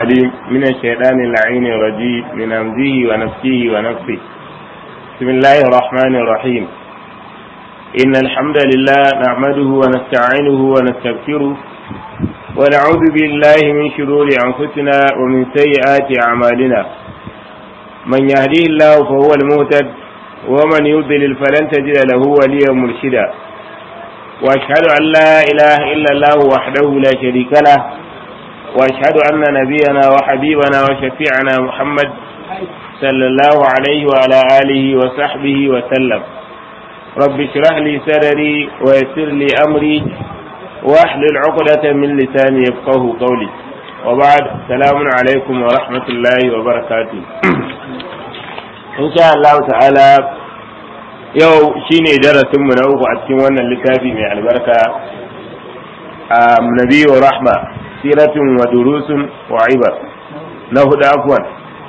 العليم من الشيطان اللعين الرجيم من همزه ونفسه ونفسه بسم الله الرحمن الرحيم إن الحمد لله نحمده ونستعينه ونستغفره ونعوذ بالله من شرور أنفسنا ومن سيئات أعمالنا من يهديه الله فهو المهتد ومن يضلل فلن تجد له وليا مرشدا واشهد ان لا اله الا الله وحده لا شريك له واشهد ان نبينا وحبيبنا وشفيعنا محمد صلى الله عليه وعلى اله وصحبه وسلم رب اشرح لي صدري ويسر لي امري واحلل عقدة من لساني يفقه قولي وبعد السلام عليكم ورحمة الله وبركاته إن شاء الله تعالى yau shine darasinmu na uku a cikin wannan littafi mai albarka a nabiyu rahma siratun wa durusun wa ibar na hudu afwan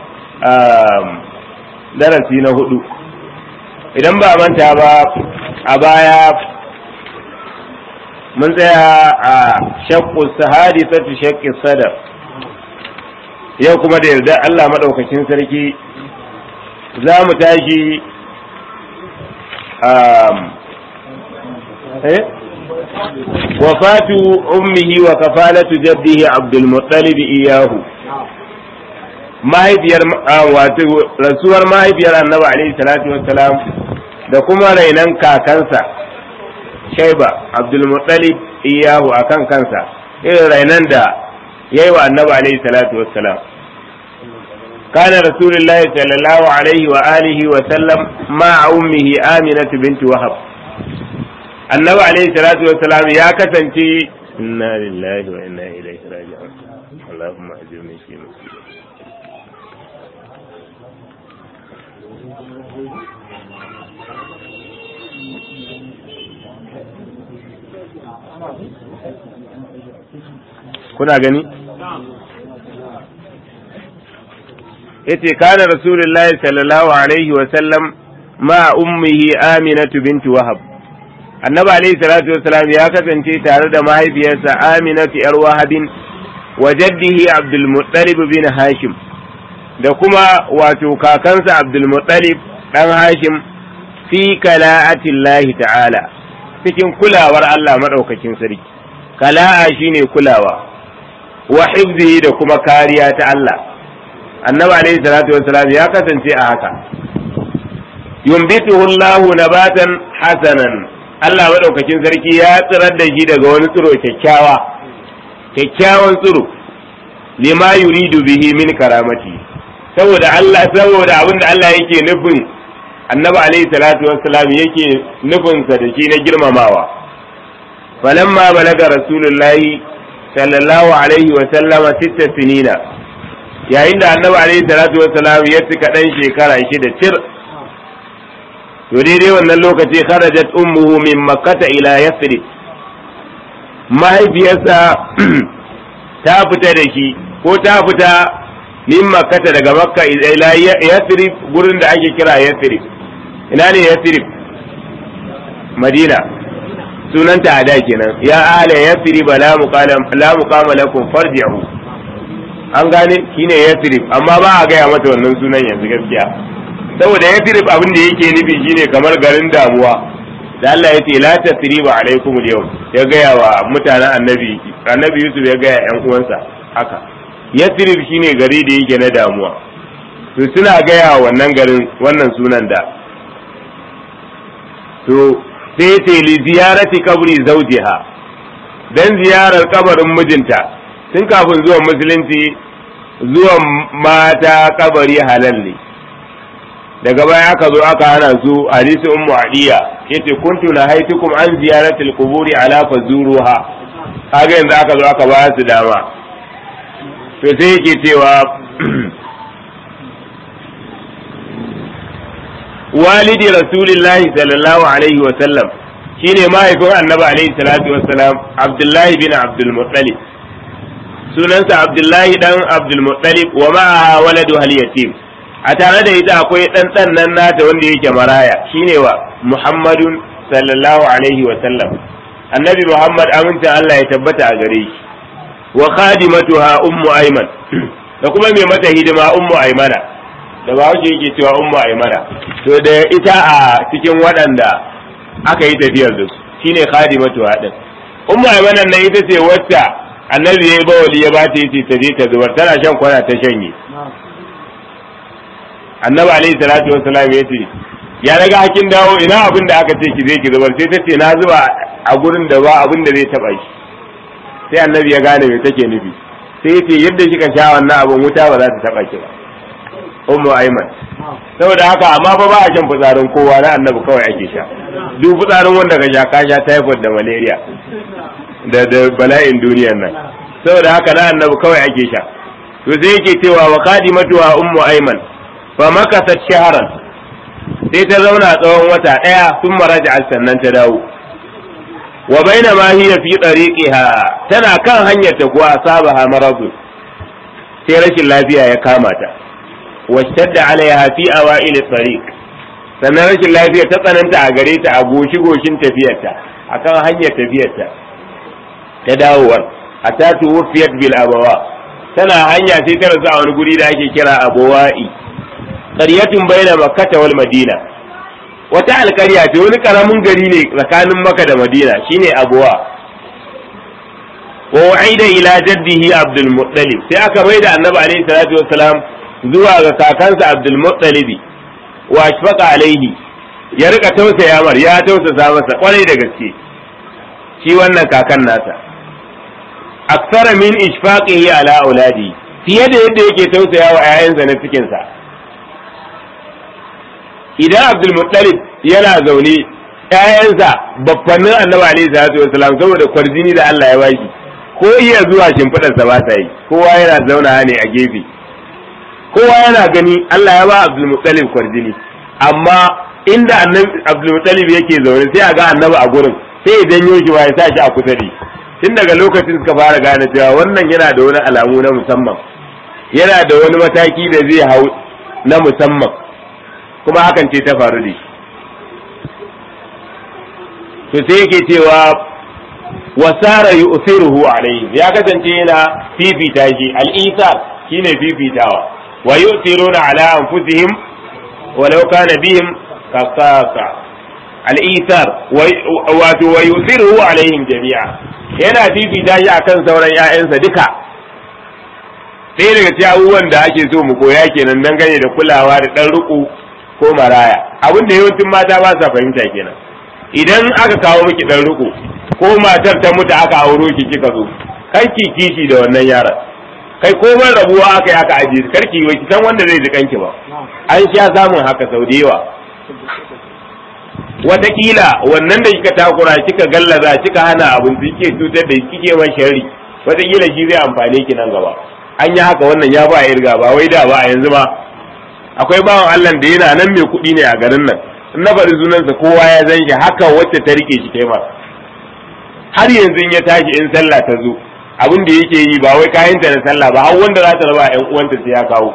darasi na hudu idan ba manta ba a baya mun tsaya a shakku sahadi satu shakki sadar yau kuma da yarda Allah maɗaukacin sarki za mu tashi wafatu ummihi wa kafalatu jaddihi abdul muttalib iyahu mahaifiyar wato rasuwar mahaifiyar annabi alaihi salatu wassalam da kuma rainan kakansa shaiba abdul muttalib iyahu akan kansa irin rainan da yayi wa annabi alaihi salatu wassalam كان رسول الله صلى الله عليه وآله وسلم مع أمه آمنة بنت وهب النبي عليه الصلاة والسلام يا كسنتي إنا لله وإنا إليه راجعون اللهم أجرني في مصيبتي kuna gani yace kana rasulullahi sallallahu alaihi wa sallam ma ummihi aminatu binti wahab annabi alaihi salatu wassalam ya kasance tare da mahaifiyarsa aminatu yar wahabin wa jaddihi abdul muttalib bin hashim da kuma wato kakansa abdul muttalib dan hashim fi kala'atillahi ta'ala cikin kulawar Allah madaukakin sarki kala'a shine kulawa wa hifzihi da kuma kariya ta Allah annabi alaihi salatu wassalam ya kasance a haka yumbituhu Allahu nabatan hasanan Allah madaukakin sarki ya tsirar da shi daga wani tsiro kyakkyawa kyakkyawan tsiro lima yuridu bihi min karamati saboda Allah saboda abin da Allah yake nufin annabi alaihi salatu wassalam yake nufin sa da shi na girmamawa falamma balaga rasulullahi sallallahu alaihi wa sallama sitta sinina yayin da annabi alaihi salatu wassalam ya cika dan shekara shida tir to daidai wannan lokaci kharajat ummuhu min makkata ila yasrib mahaifiyarsa ta fita da shi ko ta fita min makkata daga makka ila yasrib gurin da ake kira yasrib ina ne yasrib madina sunanta a da kenan ya ala yasrib la muqama la muqama lakum farji'u an gane shine yathrib amma ba a gaya mata wannan sunan yanzu gaskiya saboda yathrib abin da yake nufi shine kamar garin damuwa da Allah ya ce la tasriba alaikum al ya gaya wa mutanen annabi annabi Yusuf ya gaya yan uwansa haka yathrib shine gari da yake na damuwa to suna gaya wannan garin wannan sunan da to sai ce li ziyarati kabri zawjiha dan ziyarar kabarin mijinta tun kafin zuwan musulunci zuwan mata kabari halal ne daga baya aka zo aka hana su hadisi ummu adiya yace kuntu na haitukum an ziyaratil quburi ala fazuruha kaga yanzu aka zo aka ba su dama to sai yake cewa walidi rasulillahi sallallahu alaihi wa sallam shine mahaifin annabi alaihi salatu wassalam abdullahi bin abdul muttalib sunansa abdullahi dan abdulmuttalib wa ma'aha waladu hal yatim a tare da ita akwai dan dan nan nata wanda yake maraya shine wa muhammadun sallallahu alaihi wa sallam annabi muhammad aminta Allah ya tabbata a gare shi wa khadimatuha ummu ayman da kuma mai mata hidima ummu aimana da ba wuce yake cewa ummu aimana to da ita a cikin waɗanda aka yi tafiyar da su shine khadimatu hadin ummu aimana nan ita ce wacce annabi ya yi bawali ya ba ta yi ta je ta zubar tana shan kwana ta shanye annabi alaihi salatu wassalam ya ce ya daga hakin dawo ina abin da aka ce ki zai ki zubar sai ta ce na zuba a gurin da ba abin da zai taba shi sai annabi ya gane me take nufi sai ya ce yadda kika sha wannan abin wuta ba za ta taba ki ba ummu aiman saboda haka amma fa ba a shan fitsarin kowa na annabi kawai ake sha duk fitsarin wanda ka sha ka sha typhoid da malaria da da bala'in duniyar nan saboda haka na annabi kawai ake sha to sai yake cewa wa qadimatu wa ummu aiman fa makasat shahran sai ta zauna tsawon wata daya sun maraja sannan ta dawo wa baina ma hiya fi tariqiha tana kan hanyar ta kuwa sabaha maradu sai rashin lafiya ya kama ta washtadda alaiha fi awail tariq sannan rashin lafiya ta tsananta a gare ta a goshi goshin tafiyarta akan hanyar tafiyarta ta dawowar hatta tuwfiyat bil abawa tana hanya sai ta rasu a wani guri da ake kira abawa'i qaryatun baina makkah wal madina wata alkarya ce wani karamin gari ne tsakanin maka da madina shine abuwa wa wa'ida ila jaddihi abdul muttalib sai aka bai da annabi alaihi salatu wassalam zuwa ga kakansa abdul muttalib wa ashfaqa alaihi ya rika tausaya mar ya tausasa masa kwarai da gaske shi wannan kakan nasa aksara min ishfaqihi ala auladi fiye da yadda yake tausaya wa 'ya'yansa na cikinsa idan abdulmuttalib yana zaune ƴaƴansa babbannin annabi alaihi salatu wasalam saboda kwarjini da Allah ya bashi ko iya zuwa shimfiɗar sa ba ta yi kowa yana zauna ne a gefe kowa yana gani Allah ya ba abdulmuttalib kwarjini amma inda annabi abdulmuttalib yake zaune sai a ga annabi a gurin sai ya janyo shi ba ya sa shi a kusa da tun daga lokacin suka fara gane cewa wannan yana da wani alamu na musamman yana da wani mataki da zai hau na musamman kuma hakan ce ta faru da shi to sai yake cewa wasara yu'thiruhu alayhi ya kasance yana fifita shi al-isar shine fifitawa wa yu'thiruna ala anfusihim walau kana bihim kasasa al-isar wato wa yu'thiruhu alaihim jami'a yana fifita shi akan sauran ƴaƴansa duka ɗaya daga cikin abubuwan da ake so mu koya kenan dangane da kulawa da ɗan riƙo ko maraya abin da yawancin mata ba sa fahimta kenan idan aka kawo miki dan riko ko matar ta mutu aka auro ki kika zo kan ki kishi da wannan yaron kai ko ban rabuwa aka yi aka aje karki wai ki san wanda zai ji kanki ba an sha samun haka sau da yawa wataƙila wannan da kika takura kika gallaza kika hana abin da kike cutar da kike man sharri wataƙila shi zai amfane ki nan gaba an yi haka wannan ya ba irga ba wai da ba a yanzu ba akwai bawan Allah da yana nan mai kuɗi ne a garin nan in na faɗi sunansa kowa ya zan shi haka wacce ta rike shi kai ma har yanzu in ya tashi in sallah ta zo abin da yake yi ba wai kayanta na sallah ba har wanda za ta raba ƴan uwanta sai ya kawo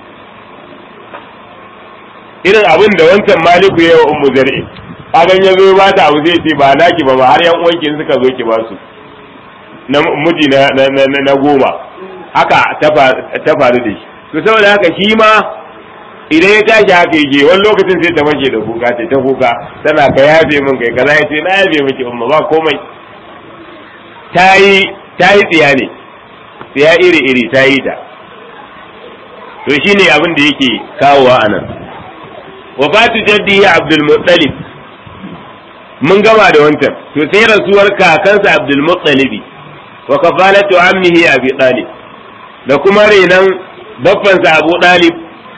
irin abin da wancan maliku ya wa ummu zar'i kagan ya zo ba ta abu zai ce ba naki ba ba har ƴan uwanki in suka zo ki ba su na miji na na goma haka ta faru da shi to saboda haka shi ma idan ya tashi haka yake wani lokacin sai ta fashe da kuka ta ta kuka tana ka yafe min kai kaza ya ce na yafe miki umma ba komai ta yi ta yi tsiya ne tsiya iri iri ta yi ta to shine abin da yake kawowa a nan wafatu jaddi abdul muttalib mun gama da wancan to sai rasuwar kakansa abdul muttalibi wa kafalatu ammihi abi talib da kuma renan baffansa abu talib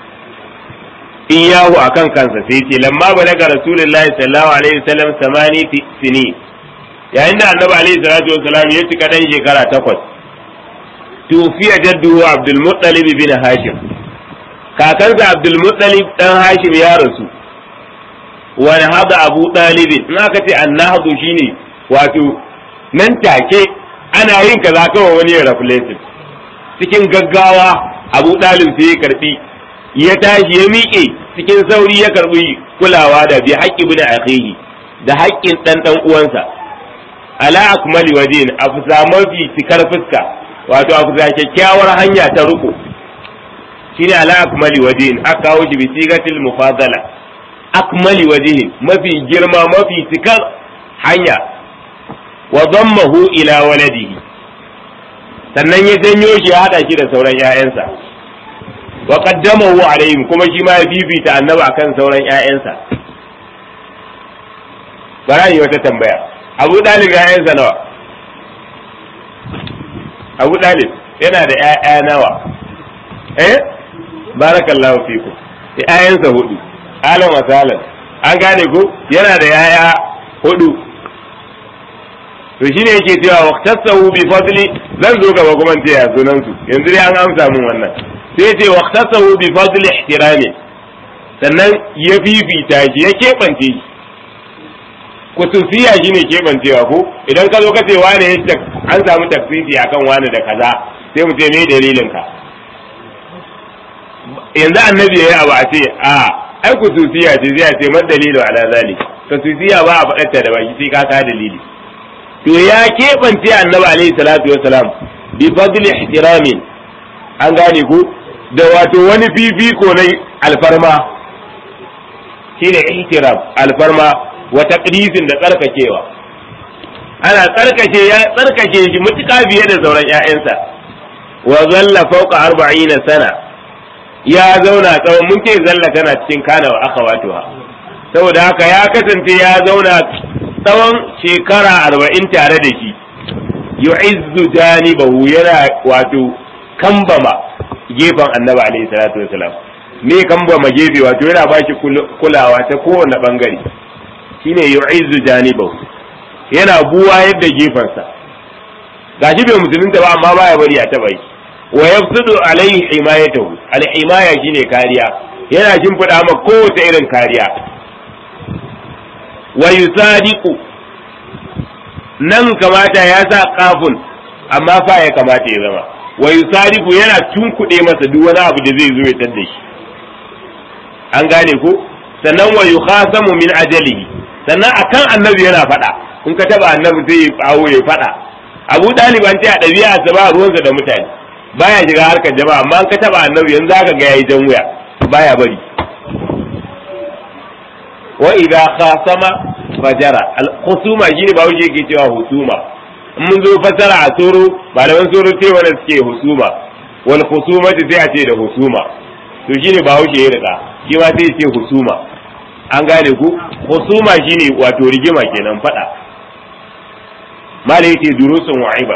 iyahu akan kansa sai ce lamma balaga rasulullahi sallallahu alaihi wasallam samani sini yayin da annabi alaihi salatu wasallam ya cika dan shekara takwas tufiya jadduhu abdul muttalib bin hashim kakansa abdul muttalib dan hashim ya rasu wani hada abu ɗalibin in aka ce annahdu shine wato nan take ana yin kaza kawai wani ya reflective cikin gaggawa abu ɗalib sai ya karbi ya tashi ya miƙe cikin sauri ya karbi kulawa da bi haƙƙi bin akhihi da haƙƙin ɗan ɗan uwansa ala akmali wajin a fusa mafi cikar fuska wato a fusa kyakkyawar hanya ta ruku shine ala akmali wajhin aka kawo shi bi sigatil mufadala akmali wajhin mafi girma mafi cikar hanya wa dammahu ila waladihi sannan ya janyo shi ya hada shi da sauran ƴaƴansa wa qaddamahu alaihim kuma shi ma ya bibita annabi akan sauran ƴaƴansa bara yi wata tambaya abu dalib ƴaƴansa nawa abu dalib yana da ƴaƴa nawa eh barakallahu fiku ƴaƴansa hudu alan wa salan an gane ko yana da ƴaƴa hudu to shine yake cewa waqtasahu bi fadli zan zo gaba kuma ce ya sunan su yanzu dai an amsa min wannan sai ya ce waqtasahu bi fadli ihtirami sannan ya fifita shi ya keɓance shi kususiya shine keɓancewa ko idan ka zo ka ce wane ya an samu tafsiri akan wane da kaza sai mu ce me dalilin ka yanzu annabi ya yi abu a ce a ai kususiya ce zai ce man dalilu ala zalik kususiya ba a faɗarta da baki sai ka ka dalili to ya keɓance annabi alaihi salatu wassalam bi fadli ihtiramin an gane ku da wato wani fifiko na alfarma shine ihtiram alfarma wa taqdisin da tsarkakewa ana tsarkake ya tsarkake shi mutuka biye da sauran ƴaƴansa wa zalla fawqa arba'ina sana ya zauna tsawon mun ce zalla tana cikin kana wa akhawatuha saboda haka ya kasance ya zauna tsawon shekara arba'in tare da shi yu'izzu janibahu yana wato kambama gefen annabi alaihi salatu wasalam me kambama gefe wato yana ba shi kulawa ta kowane bangare shine yu'izzu janibahu yana buwa yadda gefensa gashi bai musulunta ba amma baya bari a taba yi wa yafsudu alaihi himayatahu al-himaya shine kariya yana shimfiɗa ma kowace irin kariya wa yusadiqu nan kamata ya sa kafun amma fa ya kamata ya zama wa yusadiqu yana tunkuɗe masa duk wani abu da zai zo ya tadda shi an gane ko sannan wa yukhasamu min ajalihi sannan akan annabi yana faɗa in ka taba annabi sai ya awo ya faɗa abu ɗaliban ce a ɗabi'a sa ba ruwansa da mutane baya shiga harkar jama'a amma in ka taba annabi yanzu zaka ga yayi jan wuya baya bari wa idza khasama fajara al-khusuma shine ba wuce yake cewa husuma in mun zo fasara a soro malaman soro ce wanda suke husuma wal khusumati sai a ce da husuma to shine ba wuce ya rika shi ma sai ce husuma an gane ku husuma shine wato rigima kenan fada malai yake durusun wa'iba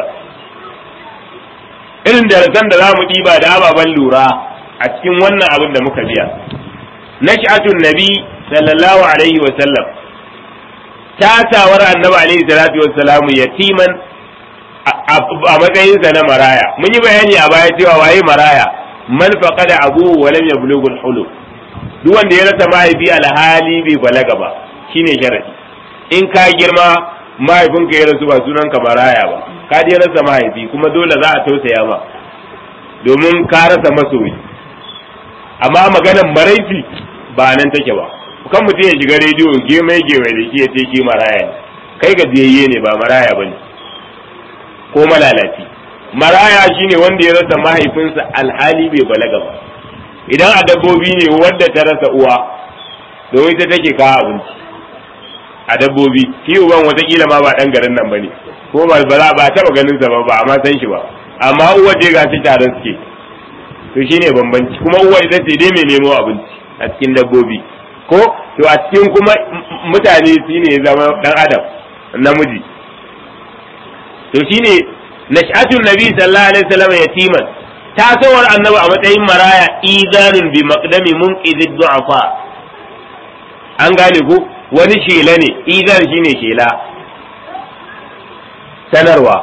irin darasan da za mu ɗiba da ababen lura a cikin wannan abin da muka biya nash'atun nabi sallallahu alaihi wa sallam tasawar annabi alaihi salatu wa salamu yatiman a matsayinsa na maraya mun yi bayani a baya cewa waye maraya man faqada abu wa lam yablughu al-hulum duk wanda ya rasa mahaifi alhali bai balaga ba shine sharadi in ka girma mahaifinka ya rasu ba sunan ka maraya ba ka je rasa mahaifi kuma dole za a tausaya ma domin ka rasa masoyi amma maganan maraici ba nan take ba kan mutum ya shiga rediyo gemai gemai da shi ya ce ki maraya ne kai gajiyayye ne ba maraya ba ne ko malalaci maraya shine wanda ya rasa mahaifinsa alhali bai balaga ba idan a dabbobi ne wadda ta rasa uwa domin ta take kawo abinci a dabbobi shi uban watakila ma ba dan garin nan bane ko ba ba ba taba ganin sa ba ba amma san shi ba amma uwa je ga shi taron suke to shine bambanci kuma uwa ita ce dai mai nemo abinci a cikin dabbobi ko to a cikin kuma mutane shine ya zama dan adam namiji to shine nash'atun nabi sallallahu alaihi wasallam yatiman tasowar annabi a matsayin maraya izanun bi maqdami munqidid du'afa an gane ko wani shela ne izan shine shela sanarwa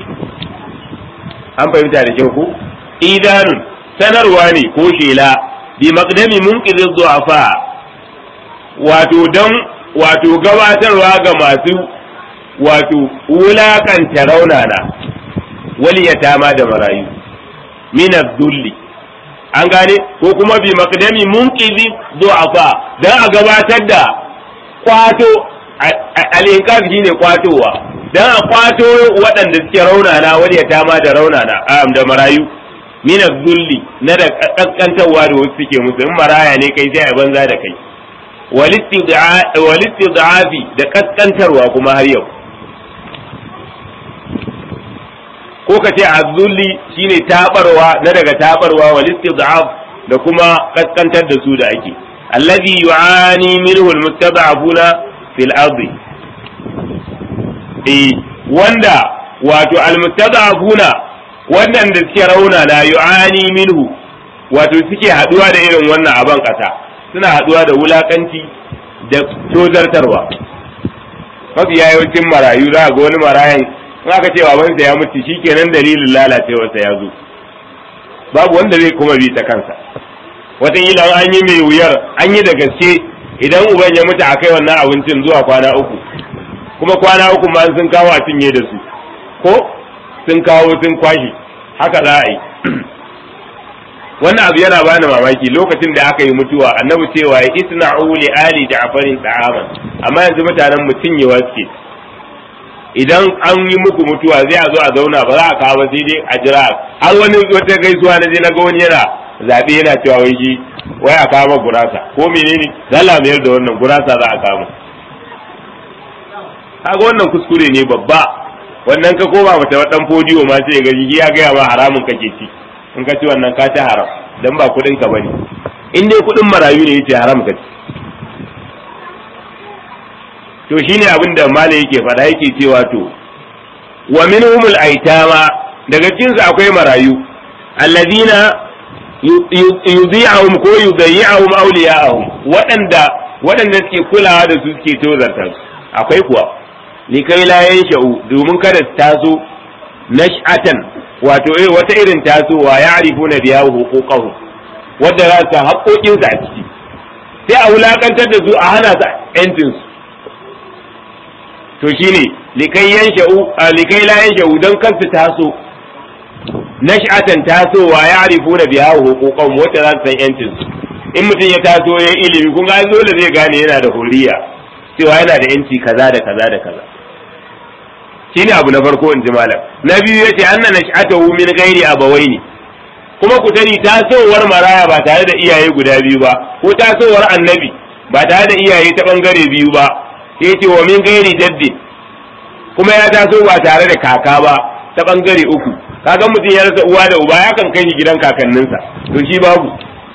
an fahimta da kyau ko idanun sanarwa ne ko shela bi maqdami munqidid du'afa wato dan wato gabatarwa ga masu wato wulakanta raunana waliyatama da marayu min zulli an gane ko kuma bi maqdami munqizi du'afa dan a gabatar da kwato al-inqaz shine kwatowa dan a kwato waɗanda suke raunana waliyatama da raunana da marayu min zulli na da kaskantarwa da wasu suke musu in maraya ne kai sai a banza da kai walistid'afi da kaskantarwa kuma har yau ko ka ce azzulli shine tabarwa na daga tabarwa walistid'af da kuma kaskantar da su da ake alladhi yu'ani minhu almustad'afuna fil ardi eh wanda wato almustad'afuna wannan da suke rauna na yu'ani minhu wato suke haduwa da irin wannan aban kasa suna haduwa da wulakanci da tozartarwa mafi yawancin marayu za ga wani marayan in aka ce babansa ya mutu shikenan dalilin lalacewarsa ya zo babu wanda zai kuma bi ta kansa wataƙila an yi mai wuyar an yi da gaske idan uban ya mutu a kai wannan abincin zuwa kwana uku kuma kwana uku ma sun kawo a cinye da su ko sun kawo sun kwashe haka za a yi wannan abu yana bani mamaki lokacin da aka yi mutuwa annabi cewa ya isna'u li ali ja'farin ta'aman amma yanzu mutanen mu cinyewa suke idan an yi muku mutuwa zai a zo a zauna ba za a kawo sai dai a jira har wani wata gaisuwa na je na ga wani yana zabe yana cewa wai shi wai a kawo gurasa ko menene zalla mayar da wannan gurasa za a kawo kaga wannan kuskure ne babba wannan ka koma mata dan fodiyo ma sai ga ya gaya ma haramun kake ci in ka ci wannan ka ci haram dan ba kudin ka bane in dai kudin marayu ne yace haram ka ci to shine abin da mala yake faɗa yake cewa to wa minhumul aitama daga cikin su akwai marayu alladina yudhi'uhum ko yudhi'uhum awliya'ahum waɗanda waɗanda suke kulawa da su suke tozarta su akwai kuwa likai la yansha'u domin kada su taso nash'atan wato eh wata irin tasowa ya arifu na biya huquqahu wadda za su haƙoƙin su a ciki sai a wulakantar da su a hana su yancin su to shine likai yansha'u likai la yansha'u dan kan su taso nash'atan tasowa ya arifu na biya huquqahu wadda za su san yancin su in mutum ya taso ya ilimi kun ga dole zai gane yana da huriya cewa yana da yanci kaza da kaza da kaza shine abu na farko in ji malam na biyu yace anna nash'atahu min ghairi abawaini kuma ku sani tasowar maraya ba tare da iyaye guda biyu ba ko tasowar annabi ba tare da iyaye ta bangare biyu ba yace wa min ghairi jaddi kuma ya taso ba tare da kaka ba ta bangare uku kaga mutum ya rasa uwa da uba ya kan kai shi gidan kakanninsa to shi babu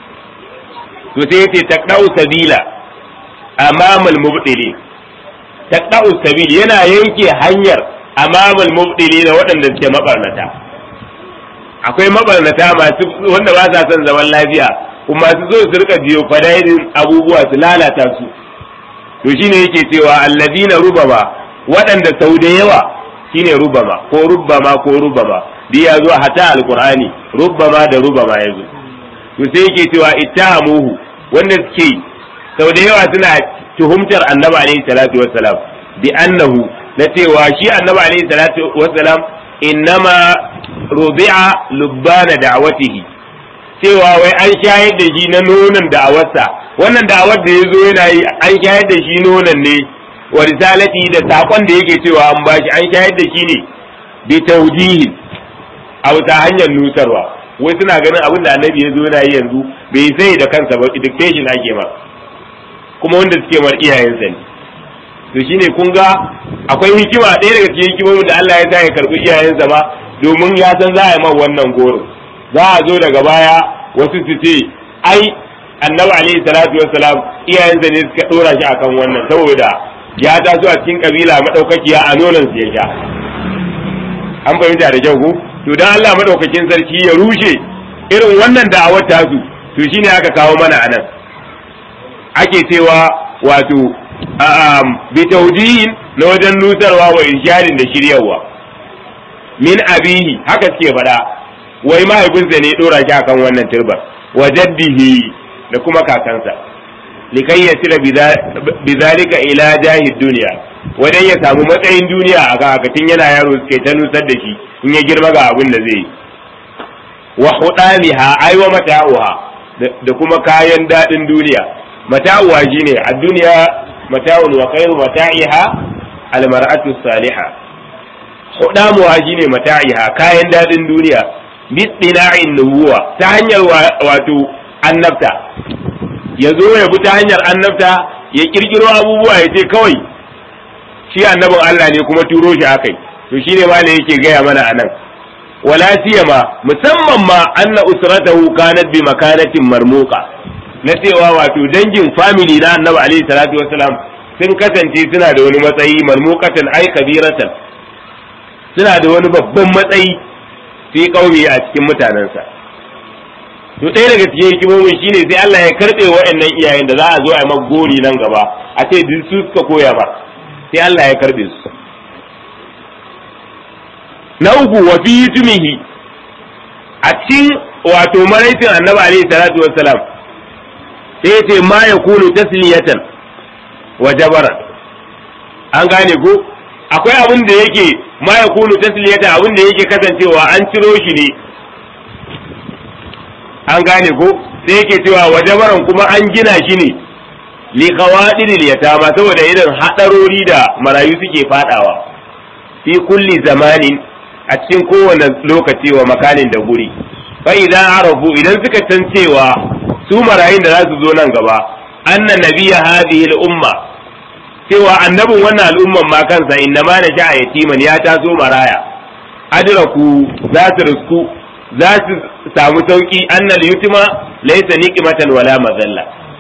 to sai yace taqdau sabila amamal mubdili taqdau sabil yana yanke hanyar amamal mubdili da waɗanda suke mabarnata akwai mabarnata masu wanda ba sa son zaman lafiya kuma su zo su rika jiyo fadaidin abubuwa su lalata su to shine yake cewa alladina rubama waɗanda sau da yawa shine rubama ko rubama ko rubama bi ya zo hata alqur'ani rubama da rubama yazo to sai yake cewa ittahamuhu wanda suke sau da yawa suna tuhumtar annabi alaihi salatu wassalam bi annahu na cewa shi annabi alaihi salatu wassalam innama rubi'a lubbana da'watihi cewa wai an shayar da shi na nonon da'awarsa wannan da'awar da yazo yana yi an shayar da shi nonon ne wa risalati da sakon da yake cewa an bashi an shayar da shi ne bi tawjihin a wata hanyar nutarwa wai suna ganin abin da annabi ya zo yana yi yanzu bai sai da kansa ba dictation ake ma kuma wanda suke mar iyayensa ne to shine kun ga akwai hikima ɗaya daga cikin hikimomin da Allah ya sa ya karɓi iyayensa ba domin ya san za a yi man wannan goro za a zo daga baya wasu su ce ai annabi alaihi salatu wassalam iyayensa ne suka ɗora shi akan wannan saboda ya taso a cikin kabila madaukakiya a nonon su ya sha an fahimta da kyau ko to dan Allah madaukakin sarki ya rushe irin wannan da'awar tasu to shine aka kawo mana anan ake cewa wato bi tawjihin na wajen nutarwa wa irshadin da shiryawa min abihi haka suke faɗa wai mahaifinsa ne dora shi akan wannan turbar wa jaddihi da kuma kakansa likai ya tira bizalika ila jahid duniya wajen ya samu matsayin duniya a kakatin yana yaro suke ta nusar da shi in ya girma ga abin da zai yi wa hudamiha aiwa mata'uha da kuma kayan daɗin duniya mata'uha shine a duniya mata'un wa khairu mata'iha almar'atu salihah hudamuha shine mata'iha kayan daɗin duniya bittina'in nubuwa ta hanyar wato annabta ya zo ya bi ta hanyar annabta ya kirkiro abubuwa ya ce kawai shi annabin Allah ne kuma turo shi akai to shine ma ne yake gaya mana anan wala siyama musamman ma anna usratahu kanat bi makanatin marmuqa na cewa wato dangin family na annabi alaihi salatu wassalam sun kasance suna da wani matsayi marmuqatan ai kabiratan suna da wani babban matsayi fi kaumi a cikin mutanensa to ɗaya daga cikin hikimomin shine sai Allah ya karɓe waɗannan iyayen da za a zo a yi gori nan gaba a ce duk su suka koya ba sai Allah ya karɓe su na uku wa fi yutumihi a cikin wato maraitin annabi alaihi salatu wassalam sai ce ma ya kunu tasliyatan wa jabaran an gane ko akwai abin da yake ma ya kunu tasliyatan abin da yake kasancewa an ciro shi ne an gane ko sai yake cewa wa jabaran kuma an gina shi ne li qawadiril yatama saboda irin hadarori da marayu suke fadawa fi kulli zamanin a cikin kowane lokaci wa makanin da guri fa idan arafu idan suka san cewa su marayun da za su zo nan gaba anna nabiyya hadhihi al-umma cewa annabin wannan al'umman ma kansa inna ma na sha'a yatiman ya taso maraya adraku za su risku za su samu sauki annal yutima laysa niqmatan wala mazalla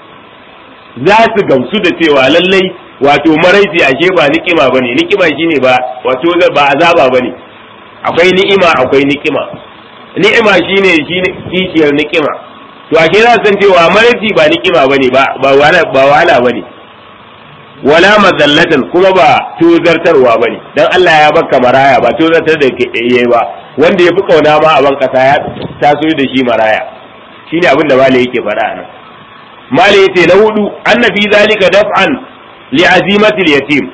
za su gamsu da cewa lallai wato maraici ashe ba ni'ima bane ni'ima shine ba wato ba azaba bane akwai ni'ima akwai ni'ima ni'ima shine shine kishiyar ni'ima to ashe za san cewa maraici ba ni'ima bane ba ba wala ba wala bane wala mazallatan kuma ba tozartarwa bane dan Allah ya baka maraya ba tozartar da ke yayi ba wanda ya fi kauna ma a ban kasa ya taso da shi maraya shine abin da malai yake faɗa nan malai yace na hudu annabi zalika daf'an li'azimati al-yatim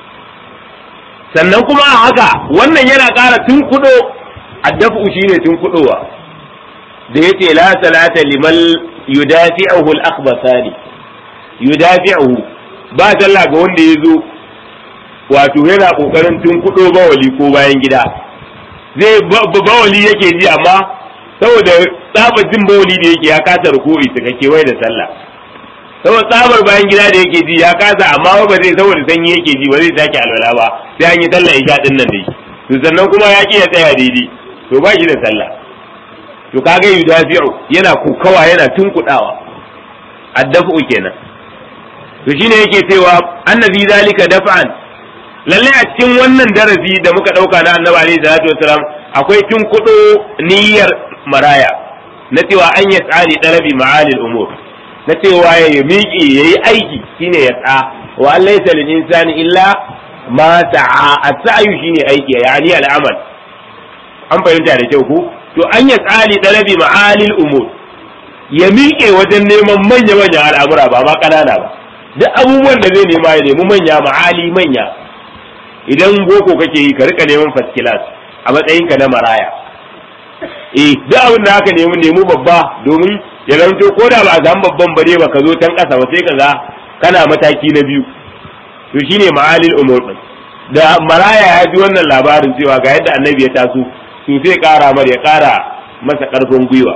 sannan kuma a haka wannan yana ƙara tunkuɗo addafu shine tunkuɗowa da yace la salata liman yudafi'uhu al-akhbasani yudafi'uhu ba sallah ga wanda ya zo wato yana kokarin tunkuɗo bawali ko bayan gida zai bawali yake ji amma saboda tsabar jin bawali da yake ya kasa ruku'i ta kake wai da sallah saboda tsabar bayan gida da yake ji ya kasa amma ba zai saboda sanyi yake ji ba zai sake alwala ba sai an yi sallah isha din nan dai to sannan kuma ya ki ya tsaya daidai to ba shi da sallah to kaga yudafi'u yana kokawa yana tunkudawa addafu kenan to shine yake cewa annabi zalika daf'an lalle a cikin wannan darasi da muka dauka na annabi alaihi salatu wasalam akwai tunkudo niyyar maraya na cewa an ya tsari dalabi ma'alil umur na cewa ya miƙe yayi aiki shine ya tsa wa an laysa lil insani illa ma sa'a as-sa'yu shine aiki yani al'amal an fahimta da kyau ko to an ya tsari dalabi ma'alil umur ya miƙe wajen neman manya manya al'amura ba ma ƙanana ba duk abubuwan da zai nema ya nemi manya ma'ali manya idan boko kake yi ka rika neman first class a matsayinka na maraya eh duk abin da aka nemi nemi babba domin ya zanto ko da ba a samu babban bare ba ka zo tan kasa ba sai ka ga kana mataki na biyu to shine ma'alil umur din da maraya ya ji wannan labarin cewa ga yadda annabi ya taso to sai kara mar ya kara masa karfin gwiwa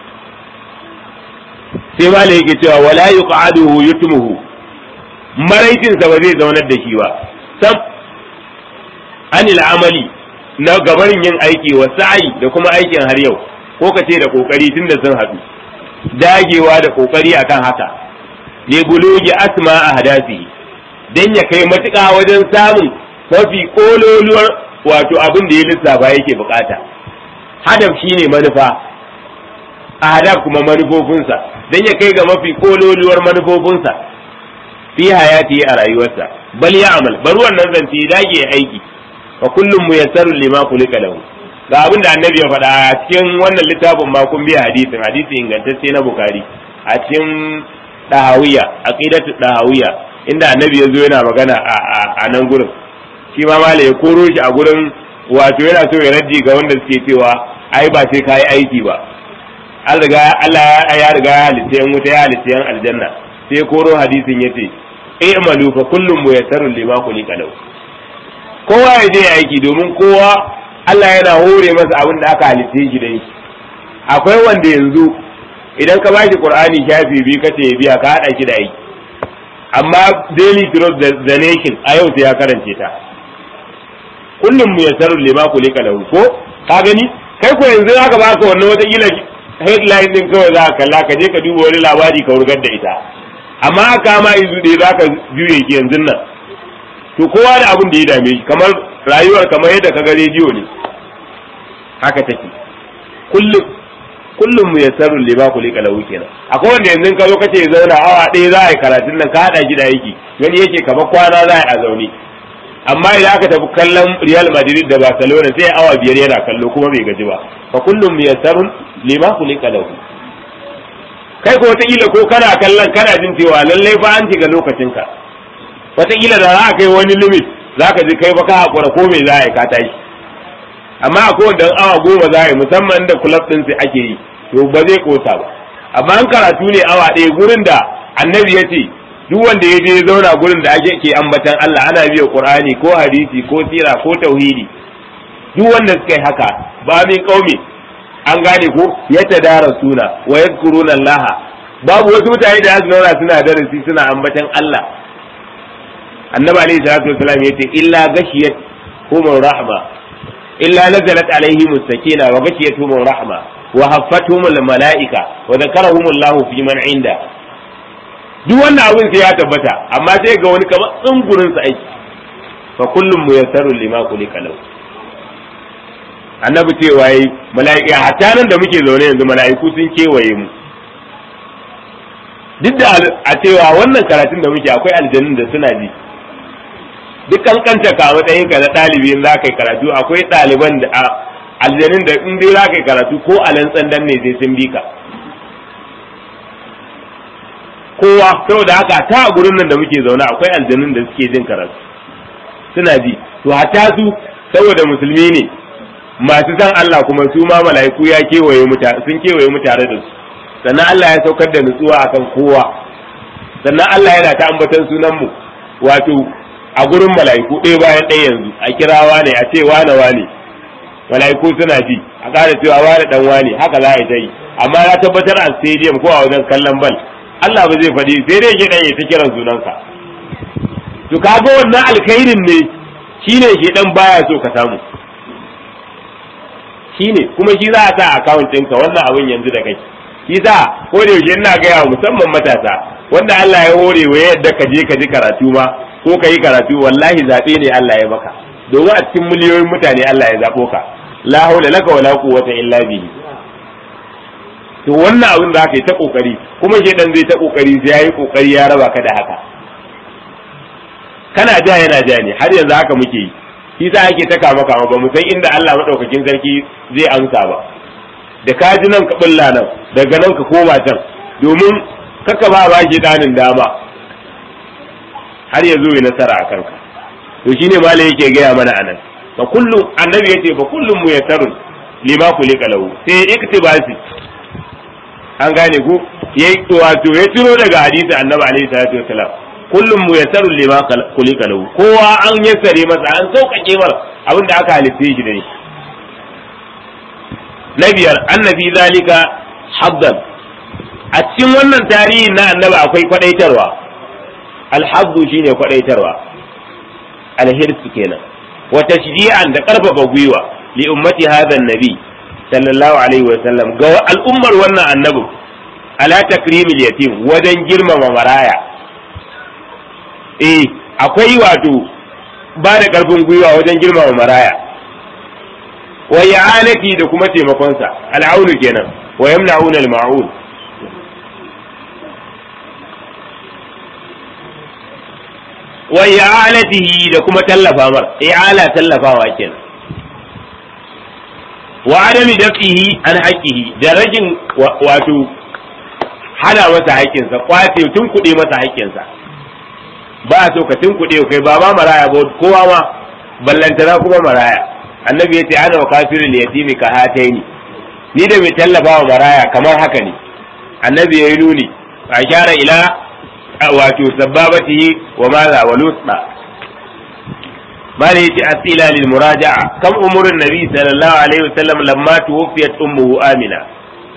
sai malai yake cewa wala yuqaduhu yutmuhu maraicinsa ba zai zaunar da shi ba sam anil amali na gabarin yin aiki wa sa'i da kuma aikin har yau ko ka ce da kokari tunda sun haɗu dagewa da kokari akan haka ne bulugi asma a hadasi dan ya kai matuƙa wajen samun mafi kololuwar wato abin da ya lissafa yake bukata hadaf shine manufa a hadaf kuma manufofinsa dan ya kai ga mafi kololuwar manufofinsa fi hayati a rayuwarsa bal ya amal bar wannan zance dage aiki fa kullum muyassarun lima kulika lahu ga abin da annabi ya faɗa a cikin wannan littafin ma kun biya hadisin hadisi ingantacce na bukari a cikin dahawiya aqidatu dahawiya inda annabi ya zo yana magana a nan gurin shi ma mala ya koro shi a gurin wato yana so ya raddi ga wanda suke cewa ai ba sai kai aiki ba an riga Allah ya riga ya halitta yan wuta ya halitta yan aljanna sai koro hadisin yace i'malu fa kullum muyassarun lima kulika lahu kowa ya je aiki domin kowa Allah yana hore masa abin da aka halitta shi da shi akwai wanda yanzu idan ka bashi qur'ani shafi biyu kace ya biya ka hada shi da aiki amma daily trust the nation a yau sai ya karance ta kullum mu yasaru lima kulika lahu ko ka gani kai ko yanzu aka baka wannan wata kila headline din kawai za ka kalla ka je ka duba wani labari ka wurgar da ita amma aka ma izu ɗaya za ka juye ki yanzu nan to kowa da abin da ya dame shi kamar rayuwar kamar yadda ka ga rediyo ne haka take kullum kullum mu yasaru lima kulika lahu kenan akwai wanda yanzu ka zo ka ce zauna awa ɗaya za a yi karatun nan ka haɗa shi da aiki gani yake kamar kwana za a yi a zaune amma idan aka tafi kallon Real Madrid da Barcelona sai awa biyar yana kallo kuma bai gaji ba fa kullum muyassarun lima kulika lahu kai ko wata kila ko kana kallon kana jin cewa lallai fa an shiga lokacin ka wata kila da za a kai wani limit zaka ji kai ba ka hakura ko me za a yi ka tashi amma akwai wanda awa goma za a yi musamman da club din sai ake yi to ba zai kosa ba amma an karatu ne awa ɗaya gurin da annabi ya ce duk wanda ya je zauna gurin da ake ke ambatan Allah ana biya Qur'ani ko hadisi ko sira ko tauhidi duk wanda suka yi haka ba min kaumi an gane ko ya tadara suna wa yadhkuruna Allah babu wasu mutane da su zauna suna darasi suna ambatan Allah annabi alaihi salatu wasallam yace illa gashiyat humur rahma illa nazalat alaihim sakina wa gashiyat humur rahma wa haffatuhum malaika wa dhakarahum Allah fi man inda duk wannan abin sai ya tabbata amma sai ga wani kamar tsungurin sa aiki fa kullum muyassaru lima kulika lahu annabi cewa yi mala'ika hatta nan da muke zaune yanzu mala'iku sun kewaye mu duk da a cewa wannan karatun da muke akwai aljanun da suna ji duk kankanta ka matsayin ka na ɗalibi in za ka yi karatu akwai ɗaliban da aljanun da in dai za ka yi karatu ko a lantsan dan ne sai sun bi ka kowa saboda haka ta a gurin nan da muke zaune akwai aljanun da suke jin karatu suna ji to hatta su saboda musulmi ne masu san Allah kuma su ma mala'iku ya kewaye mu sun kewaye mu tare da su sannan Allah ya saukar da nutsuwa akan kowa sannan Allah yana ta ambatan sunan mu wato a gurin mala'iku ɗaya bayan ɗaya yanzu a kirawa ne a ce wane wane mala'iku suna ji a ƙara cewa wane dan wane haka za a yi ta yi amma na tabbatar a stadium ko a wajen kallon bal Allah ba zai faɗi sai dai shedan ya ta kiran sunanka to kaga wannan alkhairin ne shine shedan baya so ka samu shine kuma shi za a sa account ɗinka wannan abin yanzu da kai shi sa ko da yaushe ina gaya musamman matasa wanda Allah ya hore wa yadda ka je ka ji karatu ma ko ka yi karatu wallahi zaɓe ne Allah ya maka domin a cikin miliyoyin mutane Allah ya zaɓo ka la haula laka wala quwwata illa bihi to wannan abin da aka yi ta kokari kuma shedan zai ta kokari sai yayi kokari ya raba ka da haka kana ja yana ja ne har yanzu haka muke yi shi sa ake ta kama kama ba mu san inda Allah madaukakin sarki zai amsa ba da ka ji nan ka bulla nan daga nan ka koma can domin kaka ba ba shi danin dama har ya zo ya nasara a kanka to shine malai yake gaya mana anan fa kullu annabi yace fa kullum muyassarun lima kulika lahu sai iktibasi an gane ku yayi wato ya tiro daga hadisi annabi alaihi salatu wasalam kullum muyassarun lima kulika lahu kowa an yassare masa an sauƙaƙe mar abin da aka halitta shi da shi na biyar annabi zalika haddan a cikin wannan tarihi na annabi akwai kwadaitarwa alhazzu shine kwadaitarwa alhirsu kenan wa tashji'an da karfafa gwiwa li ummati hadha annabi sallallahu alaihi wa sallam ga al'ummar wannan annabin ala takrimil yatim wajen girmama maraya eh akwai wato ba da karfin gwiwa wajen girmama maraya wa ya'anati da kuma taimakonsa al'aunu kenan wa yamna'una al-ma'un wa i'alatihi da kuma tallafa mar i'ala tallafawa kenan wa adami dafihi an haqqihi da rajin wato hana masa haƙƙinsa kwace tun kuɗe masa haƙƙinsa ba a so ka tun kuɗe kai ba ma maraya ba kowa ma ballantana kuma maraya annabi ya ce ana wa kafirin yatimi ka hataini ni da mai tallafa wa maraya kamar haka ne annabi ya yi nuni a shara ila wato sababatihi wa maza wa lusna mala yace asila lil muraja'a kam umurin nabi sallallahu alaihi wasallam lamma tuwfiyat ummuhu amina